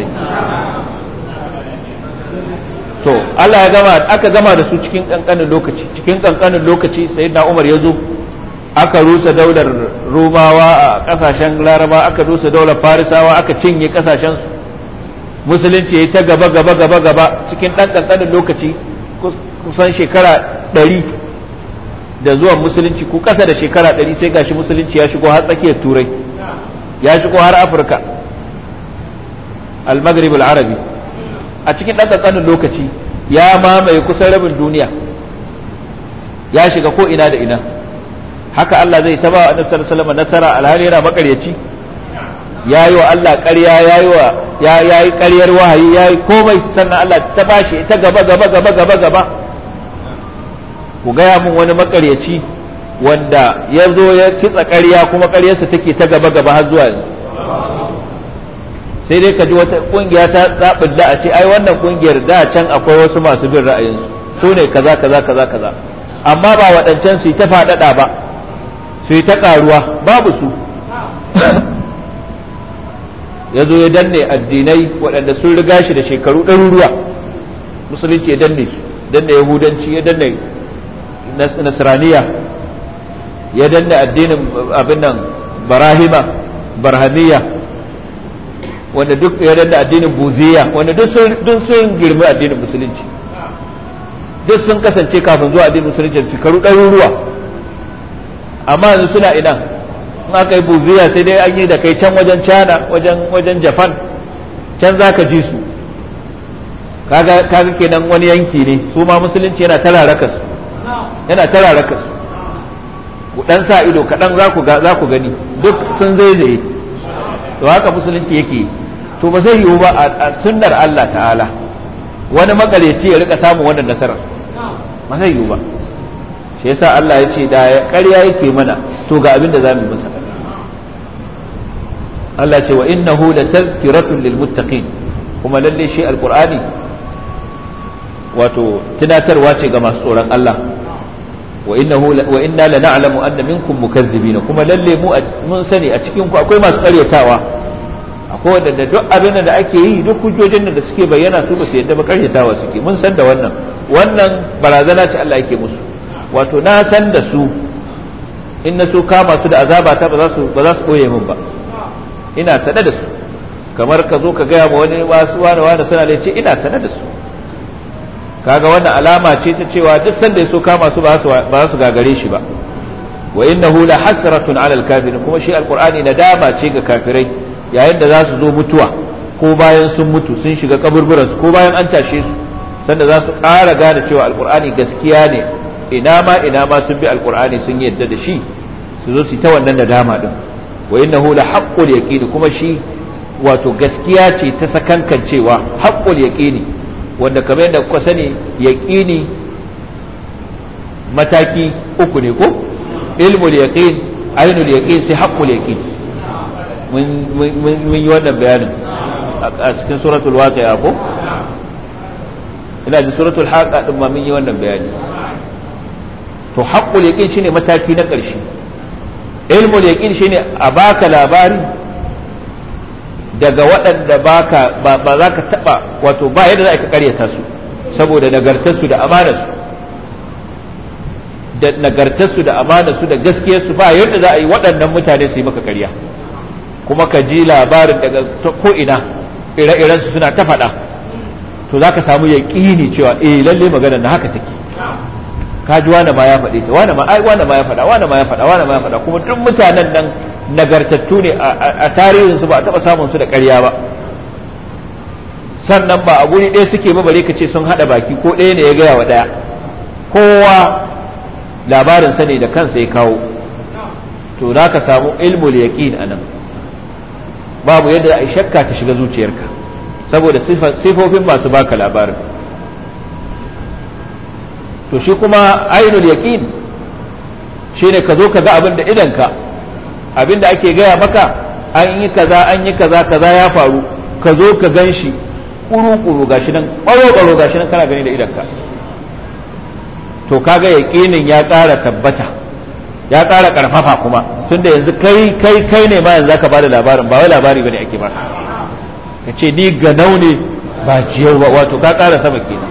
to Allah ya gama aka gama da su cikin kankanin lokaci cikin kankanin lokaci sayyidina Umar ya zo aka rusa daular Romawa a kasashen Laraba aka rusa daular Farisawa aka cinye kasashen su musulunci ya ta gaba gaba gaba gaba cikin dan kankanin lokaci kusan shekara ɗari da zuwan musulunci ko ƙasa da shekara ɗari sai gashi musulunci ya shigo har tsakiyar turai ya shigo har afirka al-maghrib al-arabi a cikin ɗan ƙanƙanin lokaci ya mamaye kusan rabin duniya ya shiga ko ina da ina haka Allah zai taba wa annabi sallallahu alaihi nasara alhali yana makaryaci ya yi wa Allah ƙarya ya yi wa ya yi ƙaryar wahayi ya yi komai sannan Allah ta bashi ta gaba gaba gaba gaba gaba ku gaya mun wani makaryaci wanda ya zo ya kitsa ƙarya kuma ƙaryarsa take ta gaba gaba har zuwa yanzu sai dai ka ji wata kungiya ta zaɓin da a ce ai wannan kungiyar da can akwai wasu masu bin ra'ayinsu su ne kaza kaza kaza kaza amma ba waɗancan su yi ta faɗaɗa ba su yi ta ƙaruwa babu su ya zo ya danne addinai waɗanda sun riga shi da shekaru ɗaruruwa musulunci ya danne su danne yahudanci ya danne nasraniya ya danne addinin abin nan barahima barhamiya wanda duk ya danne addinin buziya wanda duk sun girmi addinin musulunci duk sun kasance kafin zuwa addinin musulunci shekaru ɗaruruwa amma yanzu suna ina in aka yi buziya sai dai an yi da kai can wajen china wajen wajen japan can za ka ji su kaga kaga kenan wani yanki ne su ma musulunci yana tararaka su yana tararaka su ku dan sa ido kaɗan za ku za ku gani duk sun zaizaye to haka musulunci yake to ba zai yiwu ba a sunnar Allah ta'ala wani magareci ya rika samun wannan nasarar ba zai yiwu ba shi yasa Allah ya ce da ƙarya yake mana to ga abin da za mu yi masa Allah ce wa innahu la tazkiratun lil muttaqin kuma lalle shi alqur'ani wato tunatarwa ce ga masu tsoron Allah wa innahu wa inna la na'lamu anna minkum mukazzibina kuma lalle mu mun sani a cikin ku akwai masu karyatawa akwai wanda duk abin da ake yi duk hujjojin da suke bayyana su ba su yadda ba karyatawa suke mun san da wannan wannan barazana ce Allah yake musu wato na san da su in na so kama su da azaba ta ba za su ba za su boye min ba ina sane da su kamar ka zo ka gaya ma wani wasu wani wani suna da ce ina sane da su kaga wannan alama ce ta cewa duk sanda ya so kama su ba za su gagare shi ba wa innahu la hasratun ala alkafirin kuma shi alqur'ani nadama ce ga kafirai yayin da za su zo mutuwa ko bayan sun mutu sun shiga kaburburan su ko bayan an tashe su sanda za su ƙara gane cewa alqur'ani gaskiya ne ina ma ina ma sun bi alqur'ani sun yadda da shi su zo su ta wannan nadama din wa innahu la haqqul yaqin kuma shi wato gaskiya ce ta sakankancewa haqqul yaqini wanda kamar yadda kuka sani yaqini mataki uku ne ko ilmul yaqin ainul yaqin sai haqqul yaqin mun mun yi wannan bayanin a cikin suratul waqi'a ko ina ji suratul haqa din ma mun yi wannan bayani to haqqul yaqin shine mataki na ƙarshe ilmul yaqin shine a baka labari daga waɗanda baka ba, ba za ka taɓa wato ba yadda za ka karyata su saboda nagartarsu da amanarsu da nagartarsu da amanarsu da gaskiyarsu ba yadda za a yi waɗannan mutane su yi maka karya kuma ka ji labarin daga ko ina ire-iren su suna ta faɗa to za ka samu yaƙini cewa eh lalle maganar na haka take ka ji wani ma ya faɗe ta wani ma ai wani ma ya faɗa wani ma ya faɗa wani ma ya faɗa kuma duk mutanen nan nagartattu ne a tarihin su ba a taɓa samun su da ƙarya ba sannan ba a guri ɗaya suke ba bare ka ce sun haɗa baki ko ɗaya ne ya gaya wa ɗaya kowa labarin sa ne da kansa ya kawo to za ka samu ilmul yaqin anan babu yadda a shakka ta shiga zuciyarka saboda sifofin masu baka labarin to shi kuma ainul yaqin shine ka zo ka ga abin da idanka abin da ake gaya maka an yi kaza an yi kaza kaza ya faru ka zo ka gan shi kuru-kuru gashi nan ƙwaro-ƙwaro gashi nan kana gani da idanka to kaga yaƙinin ya ƙara tabbata ya ƙara ƙarfafa kuma tunda yanzu kai kai kai ne ma yanzu zaka bada labarin ba wai labari bane ake baka ka ce ni ganau ne ba jiyau ba wato ka ƙara sama kenan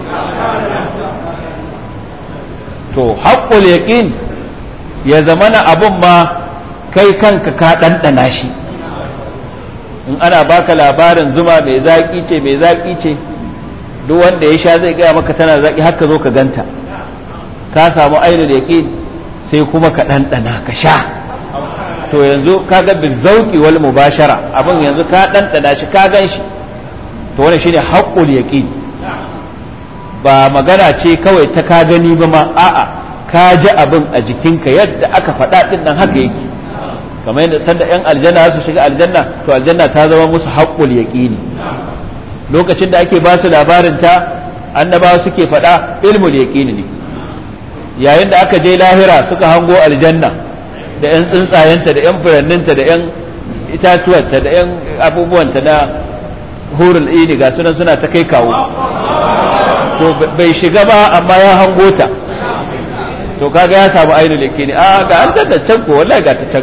to haƙƙul yaƙin ya zamana abun ma kai kanka ka ɗanɗana shi in ana baka labarin zuma mai zaƙi ce mai zaƙi ce duk wanda ya sha zai gaya maka tana zaƙi haka zo ka ganta ka samu ainihin yaƙin sai kuma ka ɗanɗana ka sha to yanzu ka ga bin zauƙi wal mubashara abin yanzu ka ɗanɗana shi ka gan shi to wani shine haƙƙul yaƙin ba magana ce kawai ta ka gani ba ma a'a ka ji abin a jikinka yadda aka faɗa ɗin nan haka yake kamar yadda sanda yan aljanna su shiga aljanna to aljanna ta zama musu haƙƙul yaƙini lokacin da ake ba su labarin ta annabawa suke faɗa ilmul yaƙini ne yayin da aka je lahira suka hango aljanna da yan tsuntsayenta da yan furanninta da yan itatuwanta da yan abubuwanta na hurul ini ga sunan suna ta kai kawo to bai shiga ba amma ya hango ta to kaga ya samu ainihin leke ne a ga an da can ko wallahi ga ta can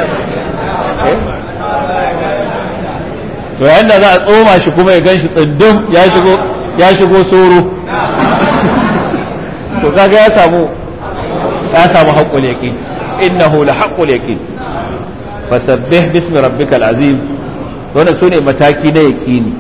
to yayin da za a tsoma shi kuma ya gan shi tsindin ya shigo ya shigo soro to kaga ya samu ya samu haqqul yaqin innahu la haqqul yaqin fasabbih bismi rabbikal azim wannan sune mataki na yaqini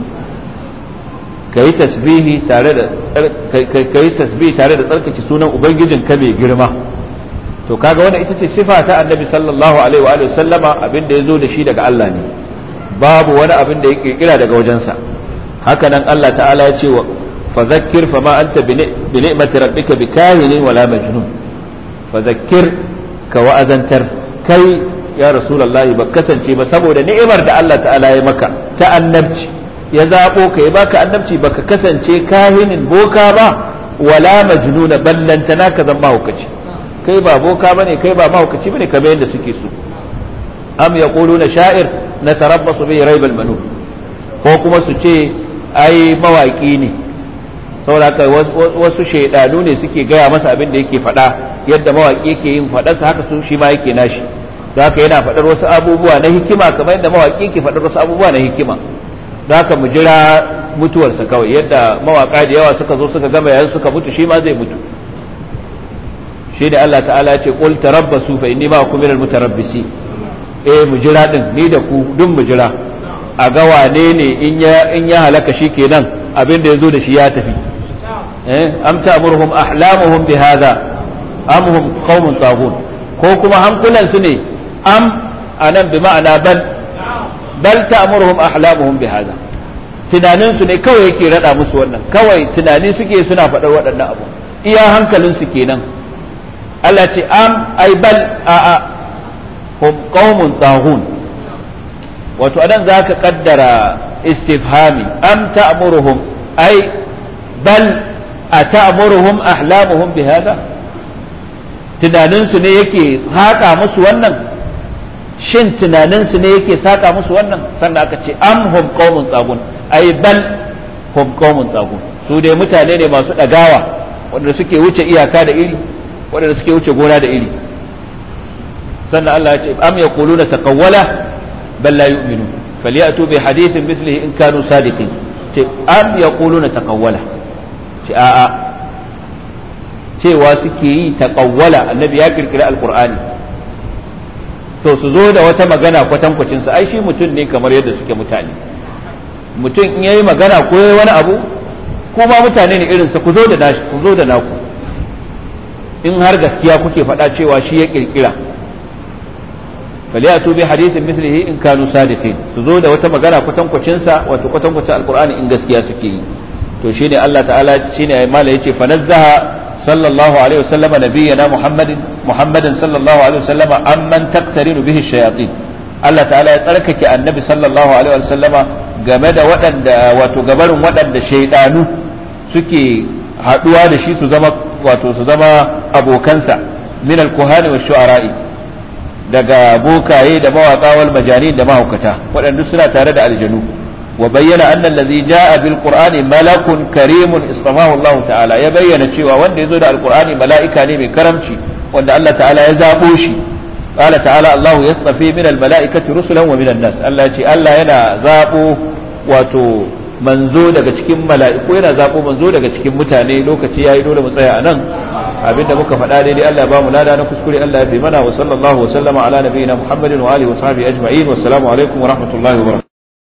kai tasbihi tare da kai tasbihi tare da tsarkake sunan ubangijin ka mai girma to kaga wannan ita ce sifa ta annabi sallallahu alaihi wa alihi sallama abin da yazo da shi daga Allah ne babu wani abin da ya kirkira daga wajensa haka nan Allah ta'ala ya ce wa fadhakkir fama anta bi ni'mati rabbika bikahinin wala majnun fadhakkir ka wa'azantar kai ya rasulullahi ba kasance ba saboda ni'imar da Allah ta'ala ya maka ta annabci ya zaɓo ka ya baka annabci baka kasance kahinin boka ba wala majnuna ballantana ka zama mahaukaci kai ba boka bane kai ba mahaukaci bane kamar yadda suke so am yaquluna sha'ir natarabbasu bi raibal manun ko kuma su ce ai mawaki ne saboda haka wasu shaidanu ne suke gaya masa abin da yake faɗa yadda mawaki yake yin faɗarsa haka su shi ma yake nashi da haka yana faɗar wasu abubuwa na hikima kamar yadda mawaki yake faɗar wasu abubuwa na hikima da haka mu jira mutuwarsa kawai yadda mawaka da yawa suka zo suka gama yayin suka mutu shi ma zai mutu shi da Allah ta'ala ya ce qul tarabbasu fa inni ma'akum minal mutarabbisi eh mu jira din ni da ku duk mu jira a ga wane ne in ya in ya halaka shi kenan abin da yazo da shi ya tafi eh am ta'muruhum ahlamuhum bihadha am hum qaumun taghun ko kuma hankulan su ne am anan bi ma'ana bal bal ta'muruhum ahlamuhum bihadha tunanin su ne kawai yake rada musu wannan kawai tunani suke suna faɗar waɗannan abu iya hankalin su kenan Allah ce am ai bal a a hum qaumun taghun wato anan zaka kaddara istifhami am ta'muruhum ai bal ata'muruhum ahlamuhum bihadha tunanin su ne yake haka musu wannan shin tunaninsu ne yake saka musu wannan sannan aka ce am hum qaumun tsagun ai bal hum qaumun tsagun su dai mutane ne masu dagawa wanda suke wuce iyaka da iri wanda suke wuce gona da iri sannan Allah ya ce am yaquluna taqawwala bal la yu'minu falyatu bi hadithin mithlihi in kanu sadiqin ce am yaquluna taqawwala ce a'a cewa suke yi taqawwala annabi ya kirkira alqur'ani to su zo da wata magana kwatankwacin su ai shi mutum ne kamar yadda suke mutane mutum in yayi magana ko yayi wani abu kuma mutane ne irinsa ku zo da nashi ku zo da naku in har gaskiya kuke faɗa cewa shi ya kirkira falyatu bi hadithin mislihi in kanu sadiqin su zo da wata magana kwatankwacin sa wato kwatankwacin alqur'ani in gaskiya suke yi to shine Allah ta'ala shine mala yace fanazzaha صلى الله عليه وسلم نبينا محمد محمد صلى الله عليه وسلم عمن تقترن به الشياطين Allah ta'ala ya tsarkake annabi sallallahu alaihi wasallama game da waɗanda wato gabarin waɗanda shaidanu suke haɗuwa da shi su zama wato su zama abokansa min al-kuhani wa shu'ara'i daga bokaye da mawaka wal majanin da mahaukata waɗanda suna tare da aljanu wa bayyana anna allazi jaa bil qur'ani malakun karimun istafahu Allah ta'ala ya bayyana cewa wanda yazo da alqur'ani mala'ika ne mai karamci wanda Allah ta'ala ya zabo shi qala ta'ala Allah yastafi min al mala'ikati rusulan wa min an-nas Allah ya ce Allah yana zabo wato manzo daga cikin mala'iku yana zabo manzo daga cikin mutane lokaci yayi dole mu tsaya anan abinda muka faɗa daidai Allah ba mu lada na kuskure Allah ya fi mana wa sallallahu wa sallama ala nabiyina Muhammadin wa alihi wa sahbihi ajma'in wa assalamu alaikum wa rahmatullahi wa barakatuh